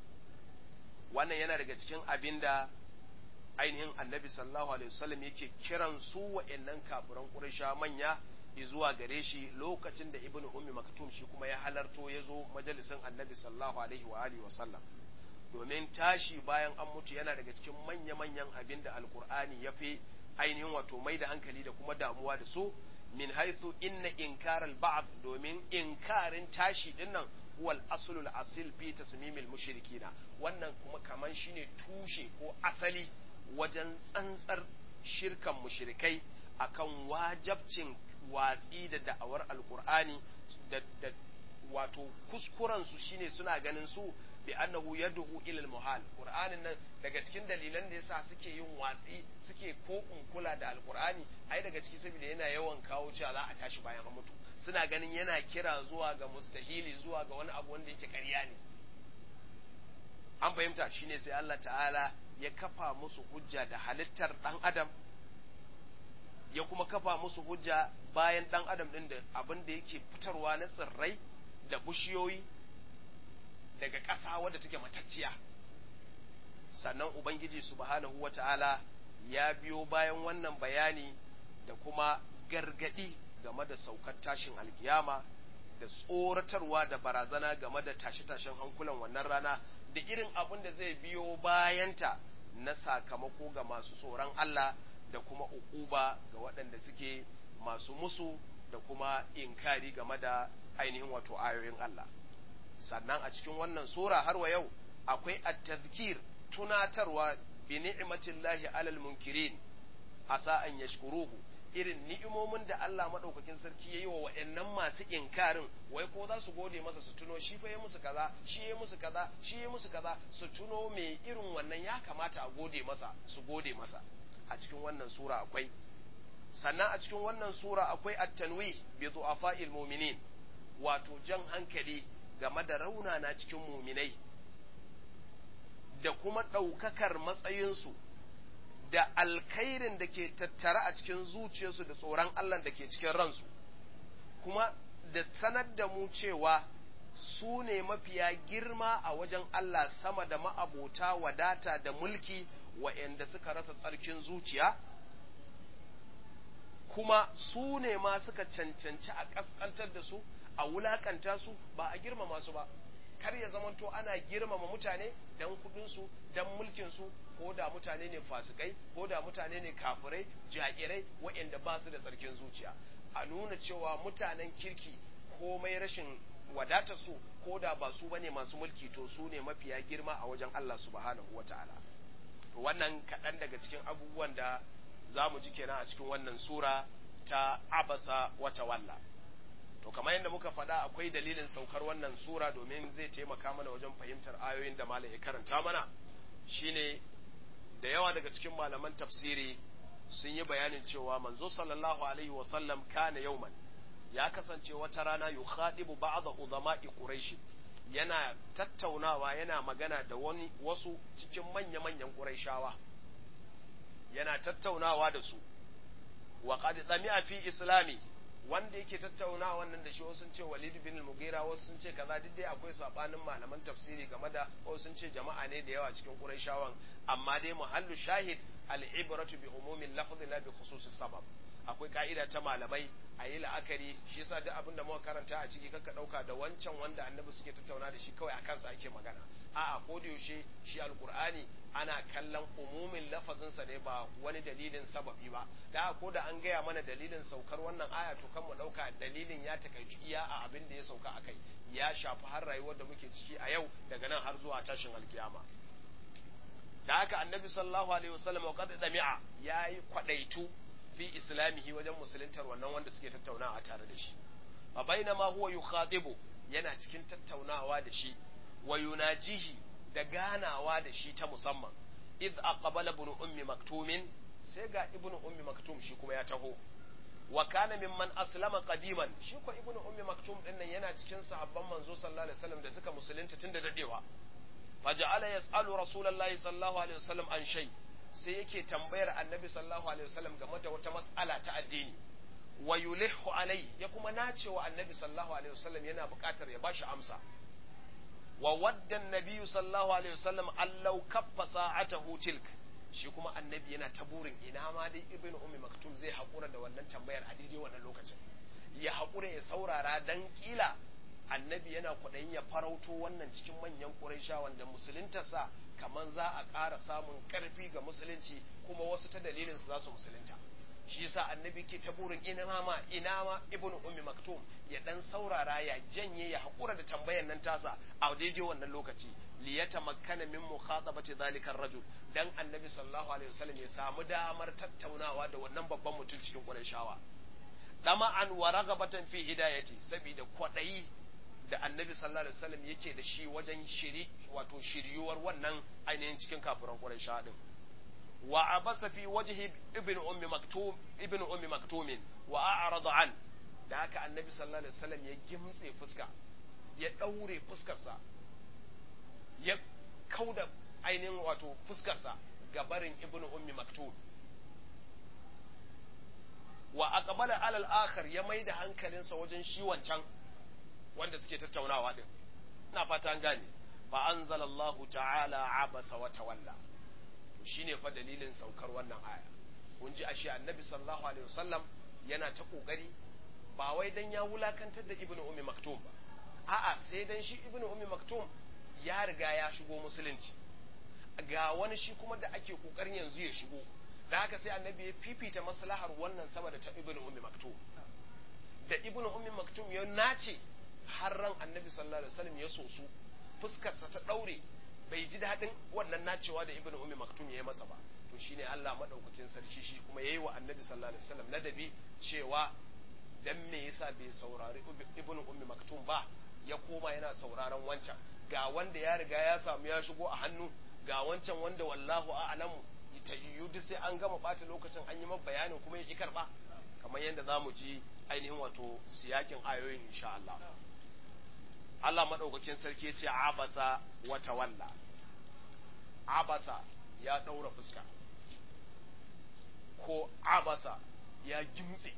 wannan yana daga cikin abin da ainihin annabi sallallahu alaihi wasallam yake kiran su wa'annan kafiran quraysha manya zuwa gare shi lokacin da ibnu ummi maktum shi kuma ya halarto ya zo majalisin annabi sallallahu alaihi wa alihi wasallam domin tashi bayan an mutu yana daga cikin manya-manyan abin da alkur'ani ya fi ainihin wato mai da hankali da kuma damuwa da su min haithu inna inkar al-ba'd domin inkarin tashi dinnan huwal aslul asil fi tasmimil mushrikina wannan kuma kaman shine tushe ko asali wajen tsantsar shirkan mushrikai akan wajabcin watsi da da'awar alkur'ani da, da wato kuskuren su shine suna ganin su bi annahu yad'u ila al-muhal qur'anin nan daga cikin dalilan da yasa suke yin watsi suke ko kula da alqur'ani ai daga ciki saboda yana yawan kawo cewa za a tashi bayan an mutu suna ganin yana kira zuwa ga mustahili zuwa ga wani abu wanda yake ƙarya ne an fahimta shine sai Allah ta'ala ya kafa musu hujja da halittar dan adam ya kuma kafa musu hujja bayan dan adam din da abin da yake fitarwa na tsirrai da bushiyoyi daga ƙasa wadda take matacciya sannan ubangiji subhanahu wata'ala ya biyo bayan wannan bayani da kuma gargadi game da saukar tashin alkiyama da tsoratarwa da barazana game da tashe-tashen hankulan wannan rana da irin abin da zai biyo bayanta na sakamako ga masu tsoron Allah da kuma ukuba ga waɗanda suke masu musu da kuma inkari game da ainihin wato ayoyin Allah sannan a cikin wannan sura har wa yau akwai at-tadhkir tunatarwa bi ni'matillahi alal munkirin asa an yashkuruhu irin ni'imomin da Allah madaukakin sarki yayi wa waɗannan masu inkarin wai ko za su gode masa su tuno shi fa ya musu kaza shi ya musu kaza shi ya musu kaza su tuno me irin wannan ya kamata a gode masa su gode masa a cikin wannan sura akwai sannan a cikin wannan sura akwai at-tanwih bi du'afa'il mu'minin wato jan hankali game da raunana cikin muminai da kuma ɗaukakar matsayinsu da alkhairin da ke tattare a cikin zuciyarsu da tsoron Allah da ke cikin ransu kuma da sanar da mu cewa su ne mafiya girma a wajen Allah sama da ma'abota wadata da mulki wa'yanda suka rasa tsarkin zuciya kuma su ne ma suka cancanci a ƙasƙantar da su a wulakanta su ba a girmama su ba kar ya zamanto ana girmama mutane dan kudinsu dan mulkinsu ko da mutane ne fasikai ko da mutane ne kafirai ja'irai waɗanda ba su da tsarkin zuciya a nuna cewa mutanen kirki komai rashin wadatar su ko da ba su bane masu mulki to su ne mafiya girma a wajen Allah subhanahu wata'ala to wannan kaɗan daga cikin abubuwan da za mu ji kenan a cikin wannan sura ta abasa wata walla to kamar yadda muka faɗa akwai dalilin saukar wannan sura domin zai taimaka mana wajen fahimtar ayoyin da malam ya karanta mana shine da yawa daga cikin malaman tafsiri sun yi bayanin cewa manzo sallallahu alaihi wa sallam kana yauman ya kasance wata rana yukhadibu ba'd uzama'i quraish yana tattaunawa yana magana da wani wasu cikin manya-manyan quraishawa yana tattaunawa da su wa qad tsami'a fi islami wanda yake tattauna wannan da shi wasu sun ce Walid bin al-Mughira wasu sun ce kaza duk dai akwai sabanin malaman tafsiri game da wasu sun ce jama'a ne da yawa cikin Qurayshawan amma dai muhallu shahid al-ibratu bi umumi al-lafzi la bi khususi sabab akwai ka'ida ta malamai a yi la'akari shi yasa duk abin da muka karanta a ciki kakka dauka da wancan wanda annabi suke tattauna da shi kawai a kansa ake magana a'a ko da yaushe shi alkur'ani ana kallon umumin lafazinsa ne ba wani dalilin sababi ba da ko da an gaya mana dalilin saukar wannan aya to kan mu dauka dalilin ya takaici iya a abin da ya sauka akai ya shafi har rayuwar da muke ciki a yau daga nan har zuwa tashin alkiyama da haka annabi sallallahu alaihi wasallam wa qad dami'a yayi kwadaitu fi islamihi wajen musuluntar wannan wanda suke tattaunawa tare da shi fa bainama huwa yukhatibu yana cikin tattaunawa da shi wa yunajihi da ganawa da shi ta musamman id aqbala ibn ummi maktumin sai ga ibn ummi maktum shi kuma ya taho wa kana mimman aslama qadiman shi ko ibn ummi maktum din nan yana cikin sahabban manzo sallallahu alaihi wasallam da suka musulunta tun da dadewa faja'ala yas'alu rasulullahi sallallahu alaihi wasallam an shay sai yake tambayar annabi sallallahu alaihi wasallam game da wata mas'ala ta addini wa yulihu alai ya kuma nacewa annabi sallallahu alaihi wasallam yana buƙatar ya bashi amsa wa wadda annabi sallallahu alaihi wasallam allau kaffa sa'atahu tilk shi kuma annabi yana ta burin ina ma dai ibnu ummi maktum zai haƙura da wannan tambayar a daidai wannan lokacin ya haƙura ya saurara dan kila annabi yana kwaɗayin ya farauto wannan cikin manyan ƙuraisha wanda musuluntarsa kamar za a ƙara samun ƙarfi ga musulunci kuma wasu ta dalilin su za su musulunta shi yasa annabi ke ta burin ina ma ina ma ibnu ummi maktum ya dan saurara ya janye ya haƙura da tambayar nan tasa a daidai wannan lokaci li yatamakkana min mukhatabati zalika rajul dan annabi sallallahu alaihi wasallam ya samu damar tattaunawa da wannan babban mutum cikin ƙurayshawa dama an wa ragabatan fi hidayati saboda kwaɗayi da annabi sallallahu alaihi wasallam yake da shi wajen shiri wato shiryuwar wannan ainihin cikin kafiran Quraysh din wa abasa fi wajhi ibn ummi maktum ibn ummi maktum wa a'rada an da haka annabi sallallahu alaihi wasallam ya gimtse fuska ya daure fuskarsa ya kauda ainihin wato fuskarsa ga barin ibn ummi maktum wa aqbala alal akhar ya maida hankalinsa wajen shi wancan wanda suke tattaunawa din ina fata an gane fa anzalallahu ta'ala abasa wa tawalla to shine fa dalilin saukar wannan aya kun ji ashe annabi sallallahu alaihi wasallam yana ta kokari ba wai dan ya wulakantar da ibnu ummi maktum ba a'a sai dan shi ibnu ummi maktum ya riga ya shigo musulunci ga wani shi kuma da ake kokarin yanzu ya shigo da haka sai annabi ya fifita maslahar wannan sama da ta ibnu ummi maktum da ibnu ummi maktum ya nace har ran annabi sallallahu alaihi wasallam ya sosu fuskarsa ta daure bai ji daɗin wannan nacewa da ibnu ummi maktum ya yi masa ba to shine Allah madaukakin sarki shi kuma yayi wa annabi sallallahu alaihi wasallam ladabi cewa dan me yasa bai saurari ibnu ummi maktum ba ya koma yana sauraron wancan ga wanda ya riga ya samu ya shigo a hannu ga wancan wanda wallahu a'lamu ta yiwu duk sai an gama bata lokacin an yi masa bayanin kuma ya ki karba kamar yadda zamu ji ainihin wato siyakin ayoyin insha Allah Allah maɗaukakin sarki ya ce abasa wa tawalla abasa ya ɗaura fuska ko abasa ya gimtse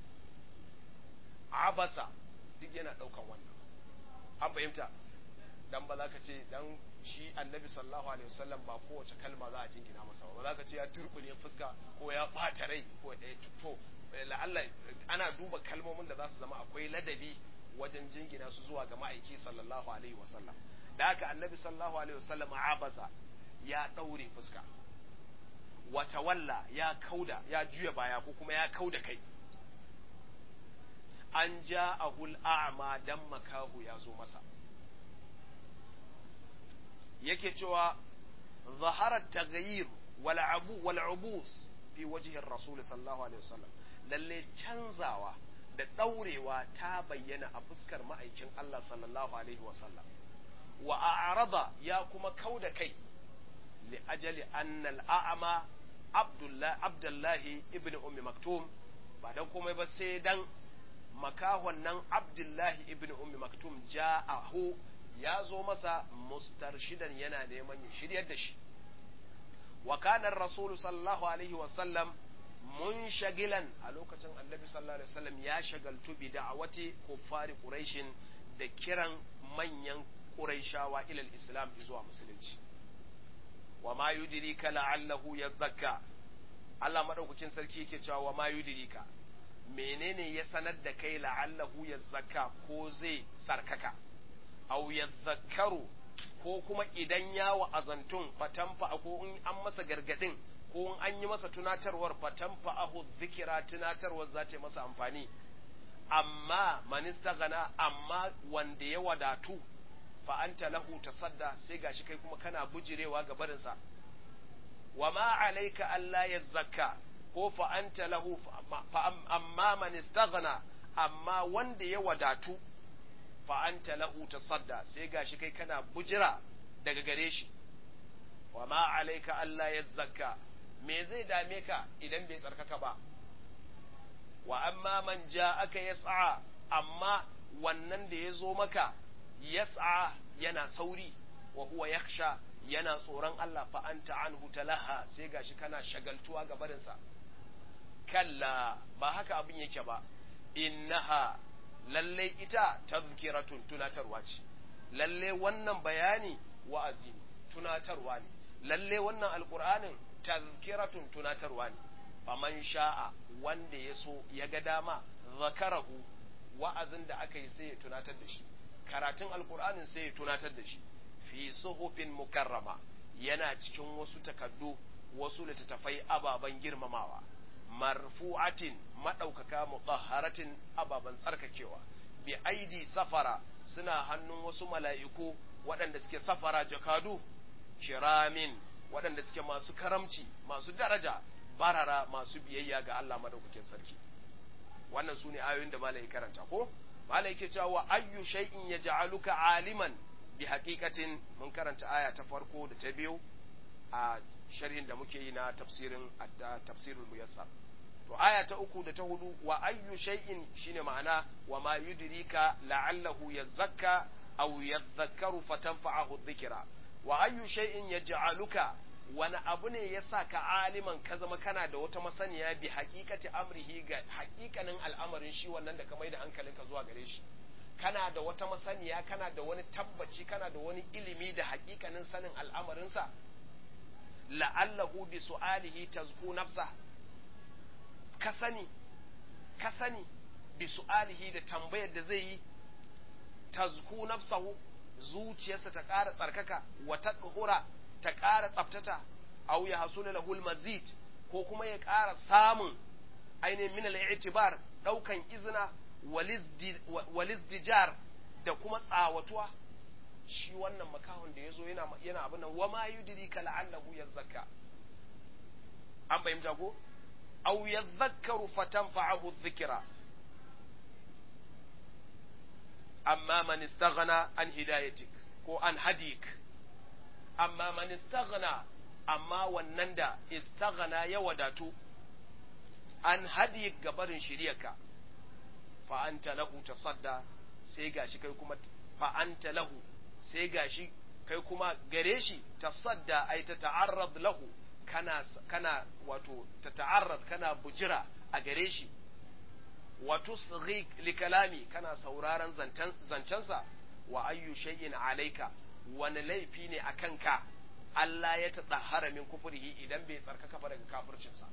abasa duk yana ɗaukan wannan an fahimta dan ba za ka ce dan shi annabi sallallahu alaihi wasallam ba kowace kalma za a jingina masa ba za ka ce ya turbine fuska ko ya ɓata rai ko ya to la'alla ana duba kalmomin da za su zama akwai ladabi wajen jingina su zuwa ga ma'aiki sallallahu alaihi wasallam da haka annabi sallallahu alaihi wasallam abasa ya daure fuska wata walla ya kauda ya juya baya ko kuma ya kauda kai an ja ahul a'ma dan makahu ya zo masa yake cewa zaharar tagayir wal abu wal ubus fi wajhin rasul sallallahu alaihi wasallam lalle canzawa da ɗaurewa ta bayyana a fuskar ma'aikin Allah sallallahu Alaihi wasallam wa a'rada ya kuma kau da kai li ajali annal a'ama abdullahi ibn ummi maktum ba dan komai ba sai dan makahon nan abdullahi ibn ummi maktum ja'ahu ya zo masa mustarshidan yana neman ya shiryar da shi wa kana rasulu sallallahu alaihi wasallam mun shagilan a lokacin annabi sallallahu alaihi wasallam ya shagaltu bi da'awati kuffari quraishin da kiran manyan quraishawa ila islam zuwa musulunci wa ma yudrika la'allahu yadhakka Allah madaukakin sarki yake cewa wa ma yudrika menene ya sanar da kai la'allahu ya zakka ko zai sarkaka au ya zakaru ko kuma idan ya wa'azantun fatanfa ko in an masa gargadin ko in an yi masa tunatarwar fatanfa ahu zikira tunatarwar za ta masa amfani amma manista gana amma wanda ya wadatu fa anta lahu tasadda sai gashi kai kuma kana bujirewa ga barinsa wa ma alayka alla yazakka ko fa anta lahu fa amma man istaghna amma wanda ya wadatu fa anta lahu tasadda sai gashi kai kana bujira daga gare shi wa ma alayka alla yazakka me zai dame ka idan bai tsarkaka ba wa amma man ja'aka yas'a amma wannan da ya zo maka yas'a yana sauri wa huwa yakhsha yana tsoron Allah fa anta anhu talaha sai gashi kana shagaltuwa ga barinsa kalla ba haka abin yake ba innaha lalle ita tazkiratun tunatarwa ce lalle wannan bayani wa'azi ne tunatarwa ne lalle wannan alqur'anin tazkiratun tunatarwa ne faman sha'a wanda ya so ya ga dama zakarahu wa'azin da aka yi sai ya tunatar da shi karatun alkur'anin sai ya tunatar da shi fi suhufin mukarrama yana cikin wasu takaddu wasu littattafai ababen girmamawa marfu'atin maɗaukaka mutahharatin ababen tsarkakewa bi aidi safara suna hannun wasu mala'iku waɗanda suke safara jakadu kiramin waɗanda suke masu karamci masu daraja barara masu biyayya ga Allah madaukakin sarki wannan su ne ayoyin da malai karanta ko malai ke cewa wa ayyu shay'in yaj'aluka aliman bi haqiqatin mun karanta aya ta farko da ta biyu a sharhin da muke yi na tafsirin tafsirul muyassar to aya ta uku da ta hudu wa ayyu shay'in shine ma'ana wa ma yudrika la'allahu yazakka aw yadhakkaru fatanfa'ahu dhikra wa ayyu shay'in yaj'aluka wani abu ne ya sa ka aliman ka zama kana da wata masaniya bi hakikati amrihi ga hakikanin al'amarin shi wannan da ka mai da hankalinka zuwa gare shi kana da wata masaniya kana da wani tabbaci kana da wani ilimi da hakikanin sanin al'amarinsa la'allahu bi su'alihi tazku nafsa ka sani ka sani bi su'alihi da tambayar da zai yi tazku nafsahu zuciyarsa ta ƙara tsarkaka wa tadhura ta ƙara tsaftata aw ya hasula lahul mazid ko kuma ya ƙara samun ainihin min al-i'tibar daukan izina walizdijar da kuma tsawatuwa shi wannan makahon da yazo yana yana abin nan wama yudrika la'allahu yazakka an bayyana ko aw yadhakkaru fatanfa'ahu dhikra amma man istaghna an hidayatik ko an hadik amma man istaghna amma wannan da istaghna ya wadatu an hadi gabarin shiriyarka fa anta lahu tasadda sai gashi kai kuma fa anta lahu sai gashi kai kuma gare shi tasadda ai ta ta'arrad lahu kana kana wato ta ta'arrad kana bujira a gare shi wa tusghi li kalami kana sauraron zancensa wa ayyu shay'in alayka wani laifi ne a kanka Allah ya taɗa haramin kufurihi idan bai tsarkaka ba daga kafircinsa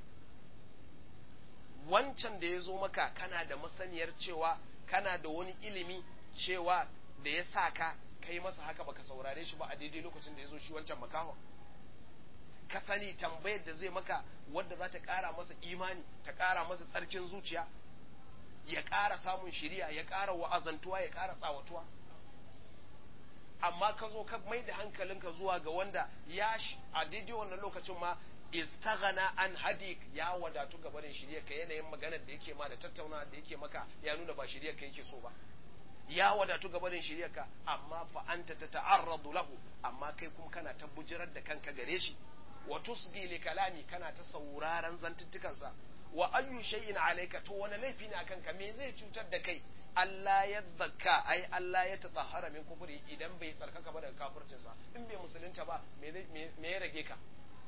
wancan da ya zo maka kana da masaniyar cewa kana da wani ilimi cewa da ya sa ka kai masa haka baka saurare shi ba a daidai lokacin da ya zo shi wancan makahon ka sani tambayar da zai maka wadda za ta ƙara masa imani ta ƙara masa tsarkin zuciya ya ƙara samun shiriya ya ƙara wa'azantuwa ya ƙara tsawatuwa amma ka zo ka mai da hankalinka zuwa ga wanda ya a daidai wannan lokacin ma istaghana an hadik ya wadatu ga barin shirye ka yanayin maganar da yake ma da tattauna da yake maka ya nuna ba shirye ka yake so ba ya wadatu ga barin shirye ka amma fa anta tata'arradu lahu amma kai kuma kana ta bujirar da kanka gare shi wa tusgi li kalami kana ta sauraron zantuttukansa wa ayyu shay'in alayka to wani laifi ne akan ka me zai cutar da kai Allah ya zakka ai Allah ya tatahara min kufuri idan bai tsarkaka ba daga kafircinsa in bai musulunta ba me ya rage ka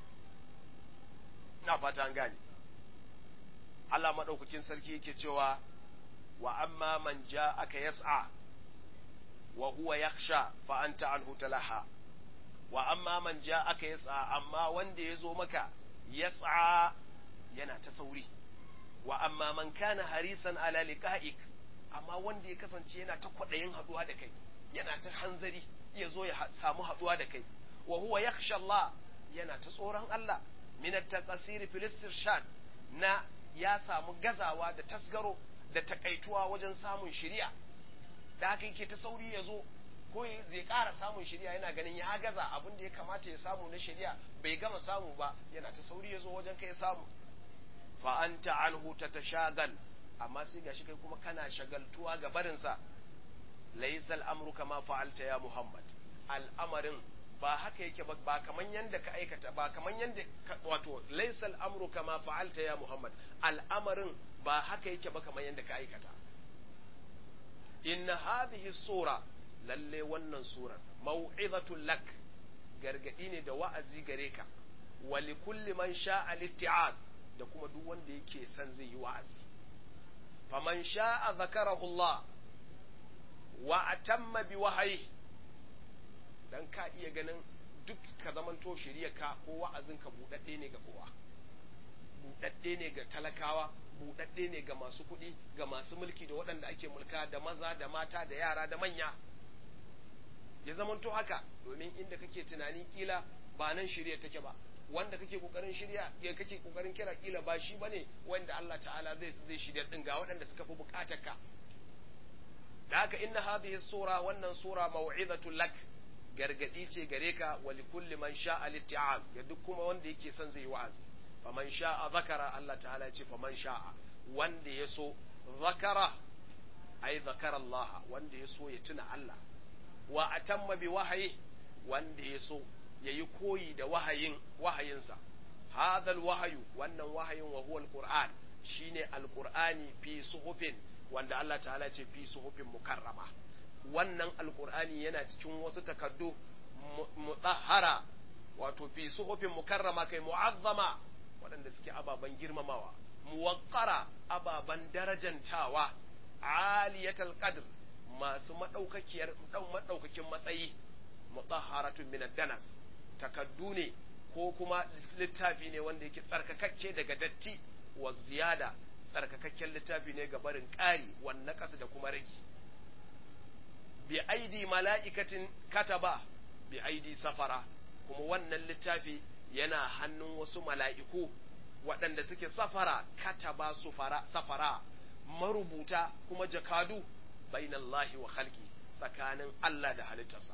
na fata an gane Allah madaukakin sarki yake cewa wa amma man aka yas'a wa huwa yakhsha fa anta anhu talaha wa amma man aka yas'a amma wanda ya zo maka yas'a yana ta sauri wa amma man kana harisan ala liqa'ik amma wanda ya kasance yana ta kwadayin haduwa da kai yana ta hanzari ya zo ya samu haduwa da kai wa huwa yakhsha Allah yana ta tsoron Allah min at-taqsir fil istirshad na ya samu gazawa da tasgaro da takaituwa wajen samun shari'a da haka yake ta sauri ya zo ko zai ƙara samun shari'a yana ganin ya gaza abin da ya kamata ya samu na shari'a bai gama samu ba yana ta sauri ya zo wajen kai samu fa anta anhu tatashagal amma sai gashi kai kuma kana shagaltuwa ga barinsa laysal amru kama fa'alta ya muhammad al'amarin ba haka yake ba ba kaman yanda ka aikata ba kaman yanda wato laysal amru kama fa'alta ya muhammad al'amarin ba haka yake ba kaman yanda ka aikata inna hadhihi sura lalle wannan surar mau'izatul lak gargadi ne da wa'azi gare ka wa likulli man sha'a litti'az da kuma duk wanda yake son zai yi wa'azi faman sha'a zakarahu Allah wa atamma bi wahayi dan ka iya ganin duk ka zamanto ka ko wa'azin ka budadde ne ga kowa budadde ne ga talakawa budadde ne ga masu kuɗi ga masu mulki da waɗanda ake mulka da maza da mata da yara da manya ya zamanto haka domin inda kake tunani kila ba nan shirya take ba wanda kake kokarin shirya ya kake kokarin kira kila ba shi bane wanda Allah ta'ala zai zai shirya din ga waɗanda suka fi bukatar ka da haka inna hadhihi sura wannan sura mau'izatu lak gargadi ce gare ka wa likulli man sha'a litti'az ga duk kuma wanda yake son zai yi wa'azi faman sha'a zakara Allah ta'ala ce faman sha'a wanda ya so zakara ai zakara Allah wanda ya so ya tuna Allah wa atamma bi wahayi wanda ya so ya yi koyi da wahayin wahayinsa hadal wahayu wannan wahayin wa huwa alquran shine alqurani fi suhufin wanda Allah ta'ala ce fi suhufin mukarrama wannan alqurani yana cikin wasu takaddu mutahhara wato fi suhufin mukarrama kai mu'azzama waɗanda suke ababen girmamawa muwaqqara ababen darajantawa aliyatal qadr masu maɗaukakiyar maɗaukakin matsayi mutahharatun min danas takaddu ne ko kuma littafi ne wanda yake tsarkakakke daga datti wa ziyada tsarkakakken littafi ne ga barin ƙari wan naqas da kuma rage bi aidi mala'ikatin kataba bi aidi safara kuma wannan littafi yana hannun wasu mala'iku waɗanda suke safara kataba safara marubuta kuma jakadu bainallahi wa khalqi tsakanin Allah da halittarsa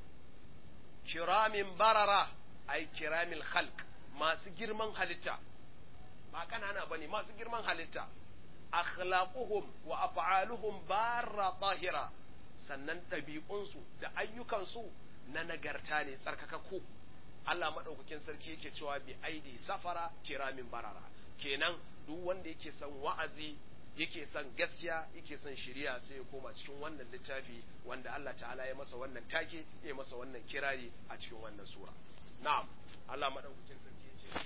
kiramin barara ai kiramil khalq masu girman halitta ba kanana bane masu girman halitta akhlaquhum wa af'aluhum barra tahira sannan ɗabi'unsu da ayyukansu na nagarta ne tsarkakakku Allah maɗaukakin sarki yake cewa bi aidi safara kiramin barara kenan duk wanda yake son wa'azi yake son gaskiya yake son shiriya sai ya koma cikin wannan littafi wanda Allah ta'ala ya masa wannan take ya masa wannan kirari a cikin wannan sura na'am Allah madaukakin sarki ya ce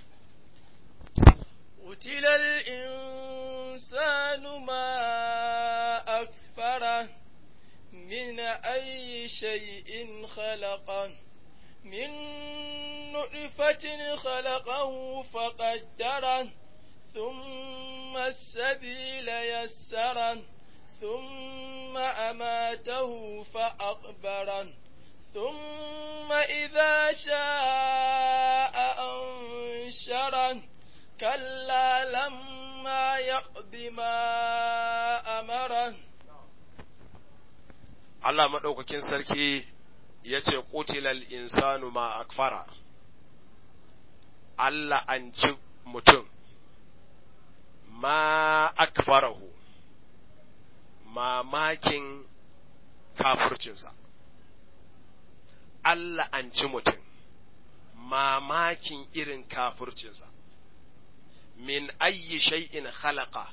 قتل الإنسان ما أكفره من أي شيء خلقه من نطفة خلقه فقدره ثم السبيل يسره ثم أماته فأقبره ثم إذا شاء أنشره كلا لما يقض ما أمره Allah maɗaukakin sarki ya ce ƙutilal insanu ma akfara Allah an ci mutum ma akfarahu mamakin kafircinsa Allah an ci mutum mamakin irin kafircinsa min ayyi shay'in khalaqa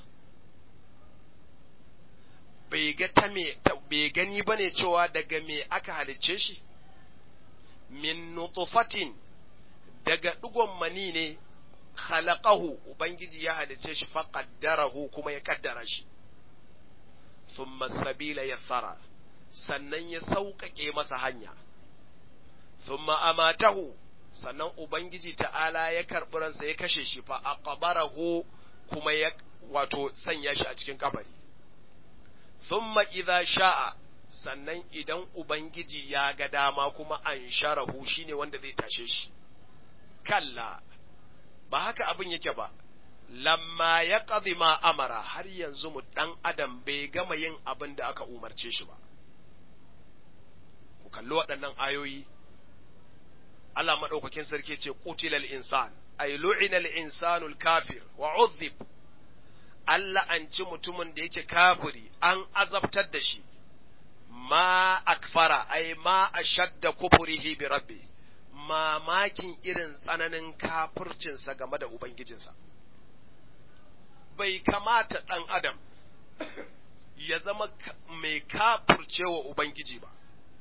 bai ga ta me bai gani bane cewa daga me aka halicce shi min nutfatin daga digon mani ne khalaqahu ubangiji ya halicce shi faqaddarahu kuma ya kaddara shi thumma sabila yassara sannan ya sauƙaƙe masa hanya thumma amatahu sannan ubangiji ta'ala ya karɓi ransa ya kashe shi fa aqbarahu kuma ya wato sanya shi a cikin kabari thumma idza sha'a sannan idan ubangiji ya ga dama kuma an sharahu shine wanda zai tashe shi kalla ba haka abin yake ba lamma ya ma amara har yanzu mu ɗan adam bai gama yin abin da aka umarce shi ba ku kalli waɗannan ayoyi Allah maɗaukakin sarki ce qutilal insan ay lu'inal insanul kafir wa udhib Allah an ci mutumin da yake kafiri an azabtar da shi ma akfara ay ma ashadda kufurihi bi rabbi mamakin irin tsananin kafircinsa game da ubangijinsa bai kamata ɗan adam ya zama mai kafircewa ubangiji ba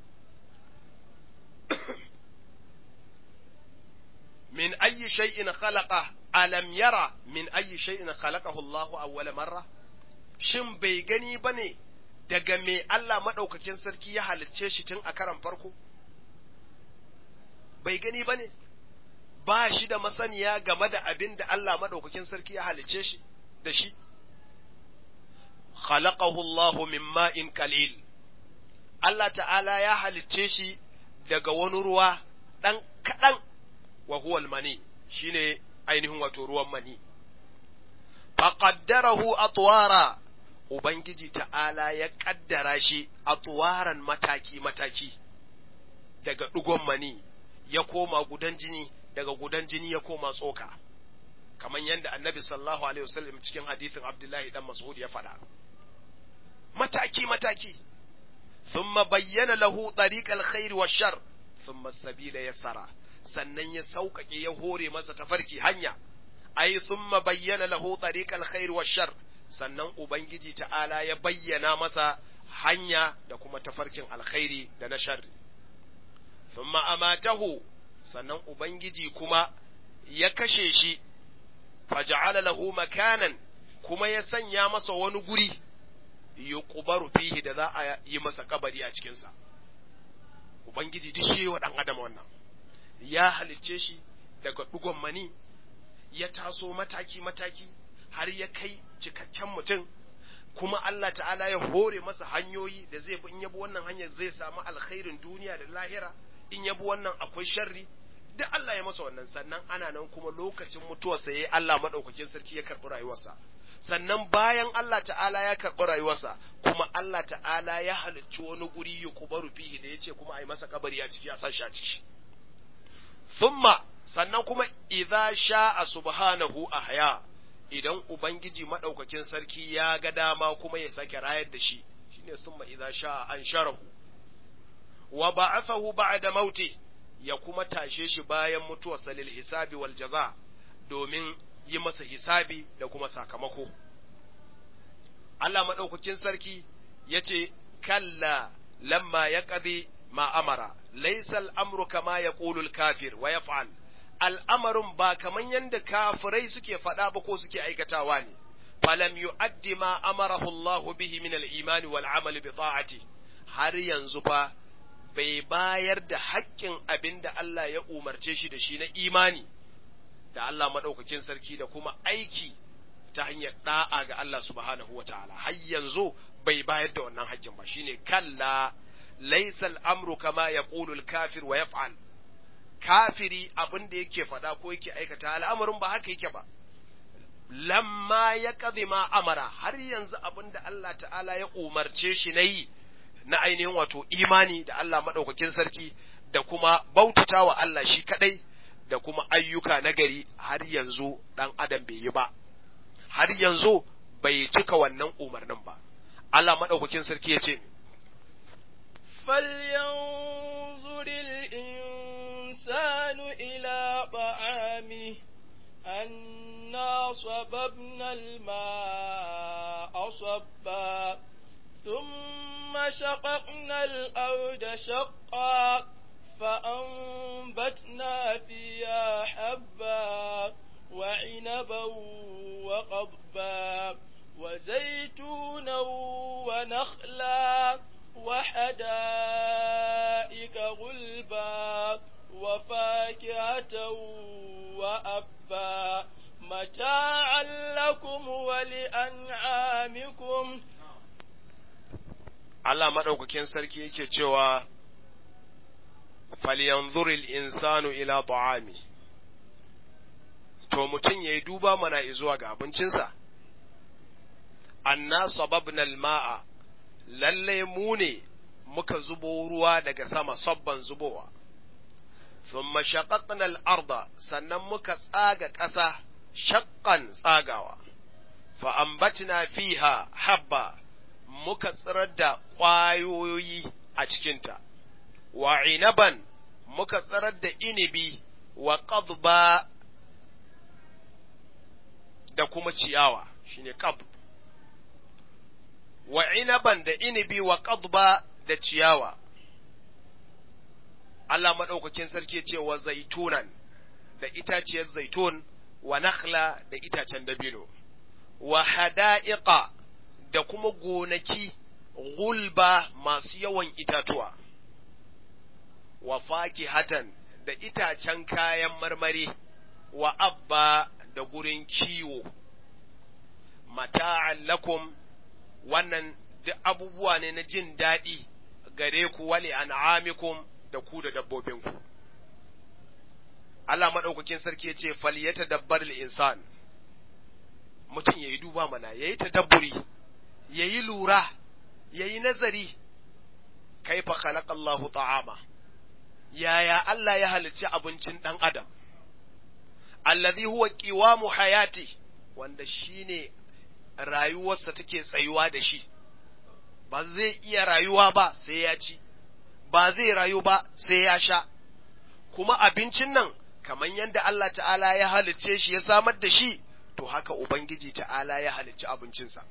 min ayyi shay'in khalaqa alam yara min ayyi shay'in khalaqahu Allahu awwala marra shin bai gani bane daga me Allah madaukakin sarki ya halicce shi tun a karan farko bai gani bane ba shi da masaniya game da abin da Allah madaukakin sarki ya halicce shi da shi khalaqahu Allahu min ma'in qalil Allah ta'ala ya halicce shi daga wani ruwa ɗan kaɗan wa huwal mani shine ainihin wato ruwan mani faqaddarahu atwara ubangiji ta'ala ya kaddara shi atwaran mataki mataki daga ɗigon mani ya koma gudan jini daga gudan jini ya koma tsoka kamar yadda annabi sallallahu alaihi wasallam cikin hadithin abdullahi dan mas'ud ya faɗa mataki mataki thumma bayyana lahu tariqal khair wa shar thumma sabila yassara sannan ya sauƙaƙe ya hore masa tafarki hanya ai thumma bayyana lahu tariqal khair wa shar sannan ubangiji ta'ala ya bayyana masa hanya da kuma tafarkin alkhairi da na sharri thumma amatahu sannan ubangiji kuma ya kashe shi faja'ala lahu makanan kuma ya sanya masa wani guri yuqbaru fihi da za a yi masa kabari a cikin sa ubangiji duk shi wa dan adam wannan ya halicce shi daga dugon mani ya taso mataki mataki har ya kai cikakken mutum kuma Allah ta'ala ya hore masa hanyoyi da zai bi in yabi wannan hanyar zai samu alkhairin duniya da lahira in yabi wannan akwai sharri duk Allah ya masa wannan sannan ana nan kuma lokacin mutuwarsa yayi Allah madaukakin sarki ya karɓi rayuwarsa sannan bayan Allah ta'ala ya karɓi rayuwarsa kuma Allah ta'ala ya halicci wani guri ya kubaru fihi da yace kuma a yi masa kabari a ciki a sa shi a ciki thumma sannan kuma idza sha'a subhanahu ahya idan ubangiji madaukakin sarki ya ga dama kuma ya sake rayar da shi shine thumma idza sha'a ansharahu wa ba'athahu ba'da mauti ya kuma tashe shi bayan mutuwarsa lil hisabi wal jaza domin yi masa hisabi da kuma sakamako Allah madaukakin sarki yace kalla lamma yaqdi ma amara laysa al-amru kama yaqulu al-kafir wa yaf'al al'amarin ba kaman yanda kafirai suke faɗa ba ko suke aikatawa ne falam yu'addi ma amarahu Allah bihi min al-iman wal 'amal bi ta'ati har yanzu fa bai bayar da haƙƙin abin da Allah ya umarce shi da shi na imani da Allah maɗaukakin sarki da kuma aiki ta hanyar ɗa'a ga Allah subhanahu wa ta'ala har yanzu bai bayar da wannan haƙƙin ba shine kalla laisal amru kama ya kafir wa yaf'al kafiri abin da yake faɗa ko yake aikata al'amarin ba haka yake ba lamma ya ma amara har yanzu abin da Allah ta'ala ya umarce shi na yi na ainihin wato imani da Allah maɗaukakin sarki da kuma bautata wa Allah shi kaɗai da kuma ayyuka nagari har yanzu ɗan adam bai yi ba, har yanzu bai cika wannan umarnin ba. Allah maɗaukakin sarki ya ce, فلينظر الإنسان إلى طعامه أنا صببنا الماء صبا ثم شققنا الأرض شقا فأنبتنا فيها حبا وعنبا وقضبا وزيتونا ونخلا وحدائق غلبا وفاكهة وأبا متاعا لكم ولأنعامكم Allah maɗaukakin sarki yake cewa falyanzuril insanu ila ta'ami to mutum ya yi duba mana zuwa ga abincinsa anna sababna ma'a lalle mu ne muka zubo ruwa daga sama sabban zubowa thumma shaqaqna al-arda sannan muka tsaga ƙasa shaqqan tsagawa fa ambatna fiha habba muka tsirar da ƙwayoyi a cikinta wa inaban muka tsirar da inibi wa qadba da kuma ciyawa shine qadb wa inaban da inibi wa qadba da ciyawa Allah maɗaukakin sarki ce wa zaitunan da itaciyar zaitun wa nakhla da itacen dabino wa hada'iqa da kuma gonaki gulba masu yawan itatuwa wa fakihatan da itacen kayan marmari wa abba da gurin kiwo mata'an lakum wannan duk abubuwa ne na jin daɗi gare ku wali an'amikum da ku da dabbobinku Allah maɗaukakin sarki ya ce faliyata dabbar insan mutum ya yi duba mana ya yi tadabburi ya yi lura ya yi nazari kaifa khalaqallahu ta'ama yaya Allah ya halicci abincin ɗan adam allazi huwa qiwamu hayati wanda shine rayuwarsa take tsayuwa da shi ba zai iya rayuwa ba sai ya ci ba zai rayu ba sai ya sha kuma abincin nan kamar yadda Allah ta'ala ya halicce shi ya samar da shi to haka ubangiji ta'ala ya halicci abincinsa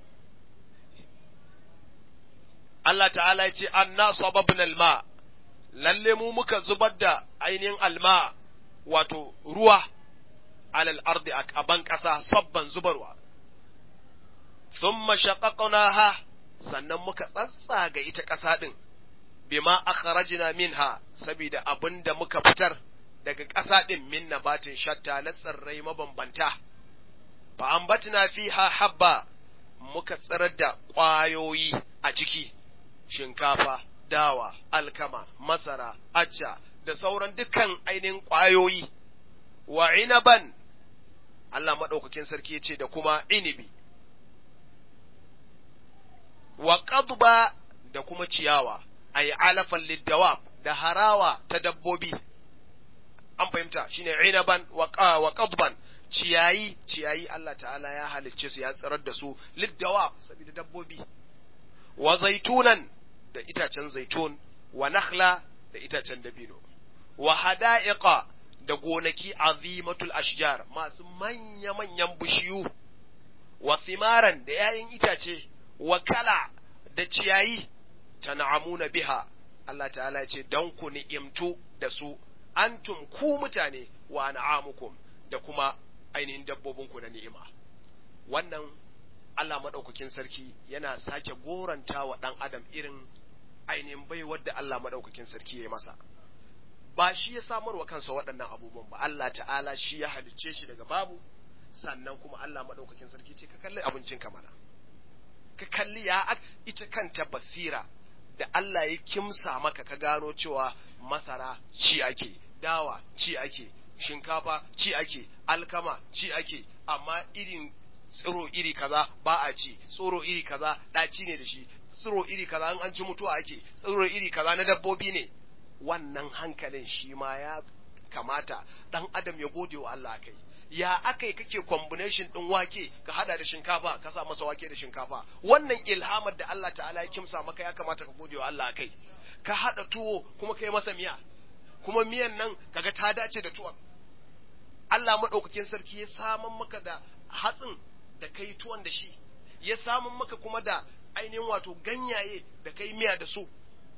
Allah ta'ala ya ce anna sababna alma lalle mu muka zubar da ainihin alma wato ruwa alal ardi a ban ƙasa sabban zubarwa thumma shaqaqnaha sannan muka tsatsaga ita ƙasa ɗin bima akhrajna minha saboda abin da muka fitar daga ƙasa ɗin min nabatin shatta na tsirrai mabambanta fa ambatna fiha habba muka tsirar da ƙwayoyi a ciki shinkafa dawa alkama masara acca da sauran dukkan ainihin ƙwayoyi wa inaban Allah maɗaukakin sarki ya ce da kuma inibi wa qadba da kuma ciyawa ay alafan lidawab da harawa ta dabbobi an fahimta shine inaban wa wa qadban ciyayi ciyayi Allah ta'ala ya halicce su ya tsirar da su lidawab saboda dabbobi wa zaitunan da itacen zaitun wa nakhla da itacen dabino wa hada'iqa da gonaki azimatul ashjar masu manya manyan bishiyu wa thimaran da 'ya'yan itace wa kala da ciyayi tan'amuna biha Allah ta'ala ce dan ku ni'imtu da su antum ku mutane wa na'amukum da kuma ainihin dabbobinku na ni'ima wannan Allah maɗaukakin sarki yana sake goranta wa ɗan adam irin ainihin baiwar da Allah maɗaukakin sarki ya yi masa ba shi ya samar wa kansa waɗannan abubuwan ba Allah ta'ala shi ya halicce shi daga babu sannan kuma Allah maɗaukakin sarki ce ka kalli abincin ka mana ka kalli ya ita kanta basira da Allah ya kimsa maka ka gano cewa masara ci ake dawa ci ake shinkafa ci ake alkama ci ake amma irin tsiro iri kaza ba a ci tsiro iri kaza ɗaci ne da shi tsiro iri kaza in an ci mutuwa ake tsiro iri kaza na dabbobi ne wannan hankalin shi ma ya kamata dan adam ya gode wa Allah kai ya akai kake combination din wake ka hada da shinkafa ka sa masa wake da shinkafa wannan ilhamar da Allah ta'ala ya kimsa maka ya kamata ka gode wa Allah kai ka hada tuwo kuma kai masa miya kuma miyan nan kaga ta dace da tuwon Allah madaukakin sarki ya saman maka da hatsin da kai tuwon da shi ya samun maka kuma da ainihin wato ganyaye da kai miya da su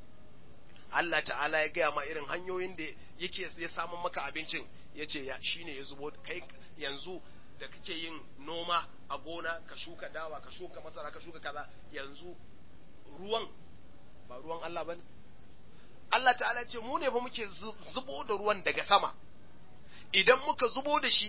Allah ta'ala ya gaya ma irin hanyoyin da yake ya samun maka abincin ya ce shi ne ya zubo kai yanzu da kake yin noma a gona ka shuka dawa ka shuka masara ka shuka kaza yanzu ruwan ba ruwan Allah ba ne Allah ta'ala ce mu ne fa muke zubo da ruwan daga sama idan muka zubo da shi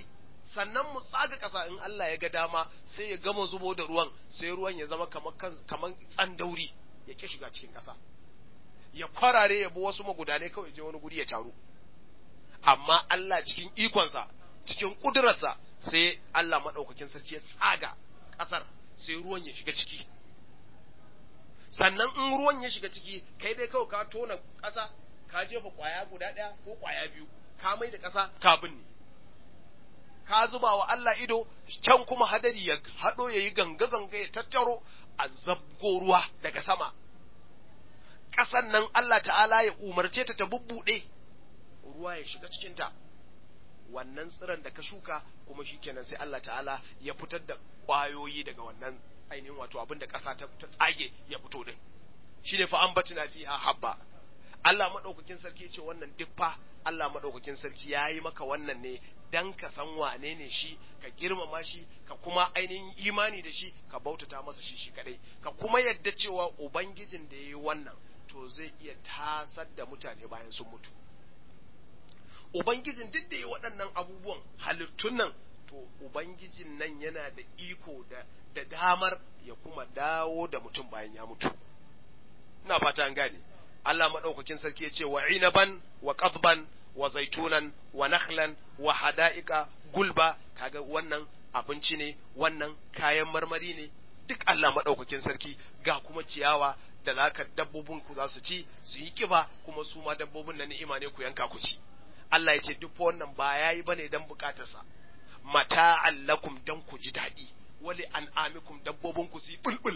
sannan mu tsaga ƙasa in Allah ya ga dama sai ya gama zubo da ruwan sai ruwan ya zama kamar kamar tsandauri ya ki shiga cikin ƙasa ya kwarare ya bi wasu magudanai kawai je wani guri ya taru amma Allah cikin ikonsa cikin ƙudurarsa sai Allah maɗaukakin sarki ya tsaga ƙasar sai ruwan ya shiga ciki sannan in ruwan ya shiga ciki kai dai kawai ka tona ƙasa ka jefa ƙwaya guda ɗaya ko ƙwaya biyu ka mai da ƙasa ka binne ka zuba wa Allah ido can kuma hadari ya haɗo ya yi ganga-ganga ya tattaro a zabgo ruwa daga sama ƙasan nan Allah ta'ala ya umarce ta ta bubbuɗe ruwa ya shiga cikinta wannan tsiron da ka shuka kuma shi kenan sai Allah ta'ala ya fitar da ƙwayoyi daga wannan ainihin wato abin da ƙasa ta tsage ya fito din shi ne fa an batina fiha habba Allah maɗaukakin sarki ce wannan duk fa Allah maɗaukakin sarki ya yi maka wannan ne dan ka san wane ne shi ka girmama shi ka kuma ainihin imani da shi ka bautata masa shi shi kadai ka kuma yadda cewa ubangijin da ya yi wannan to zai iya tasar da mutane bayan sun mutu ubangijin duk da ya waɗannan abubuwan halittun nan to ubangijin nan yana da iko da da damar ya kuma dawo da mutum bayan ya mutu ina fata an gane Allah madaukakin sarki ya ce wa inaban wa qadban wa zaitunan wa nakhlan wa hada'ika gulba kaga wannan abinci ne wannan kayan marmari ne duk Allah madaukakin sarki ga kuma ciyawa da zaka dabbobin ku za su ci su yi kiba kuma su ma dabbobin na ni'ima ne ku yanka ku ci Allah ya ce duk wannan ba yayi bane dan bukatarsa mata'an lakum dan ku ji daɗi wali an'amikum dabbobin ku su yi bulbul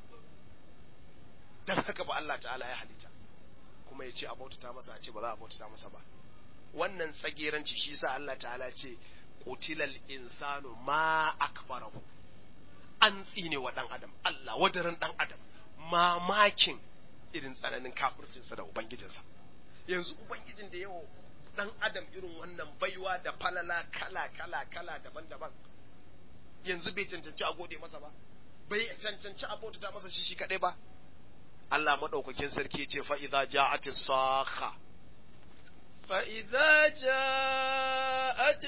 dan haka ba Allah ta'ala ya halitta kuma ya ce a bautata masa a ce ba za a bautata masa ba wannan tsageranci shi sa Allah ta'ala ce qutilal insanu ma akbarahu an tsine wa dan adam Allah wadaran dan adam mamakin irin tsananin kafircinsa da ubangijinsa yanzu ubangijin da yawa dan adam irin wannan baiwa da falala kala kala kala daban-daban yanzu bai cancanci a gode masa ba bai cancanci a bautata masa shi shi kadai ba Allah madaukakin sarki ya ce fa idza ja'atis sakha فإذا جاءت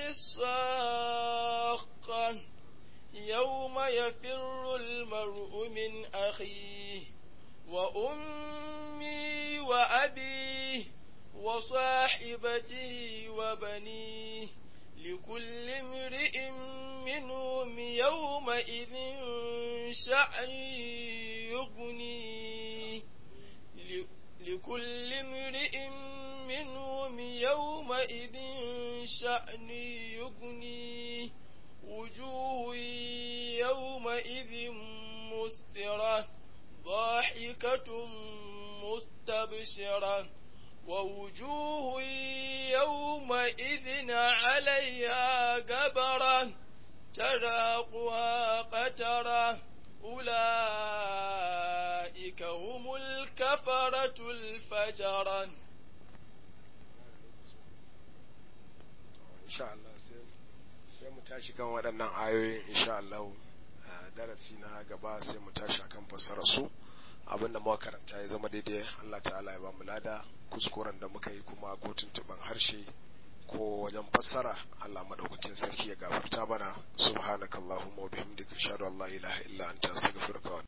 الصاخة يوم يفر المرء من أخيه وأمي وأبيه وصاحبته وبنيه لكل امرئ منهم يومئذ شأن يغنيه لكل امرئ منهم يومئذ شأن يغنيه وجوه يومئذ مسفرة ضاحكة مستبشرة ووجوه يومئذ عليها قبرة تراقها قترة أولئك هم الكفرة الفجرة insha Allah sai mu tashi kan waɗannan ayoyin insha Allah darasi na gaba sai mu tashi akan fassara su abinda muka karanta ya zama daidai Allah ta'ala ya ba mu lada kuskuren da muka yi kuma ko tuntuban harshe ko wajen fassara Allah madaukakin sarki ya gafarta mana subhanakallahumma wa bihamdika ashhadu an la ilaha illa anta astaghfiruka wa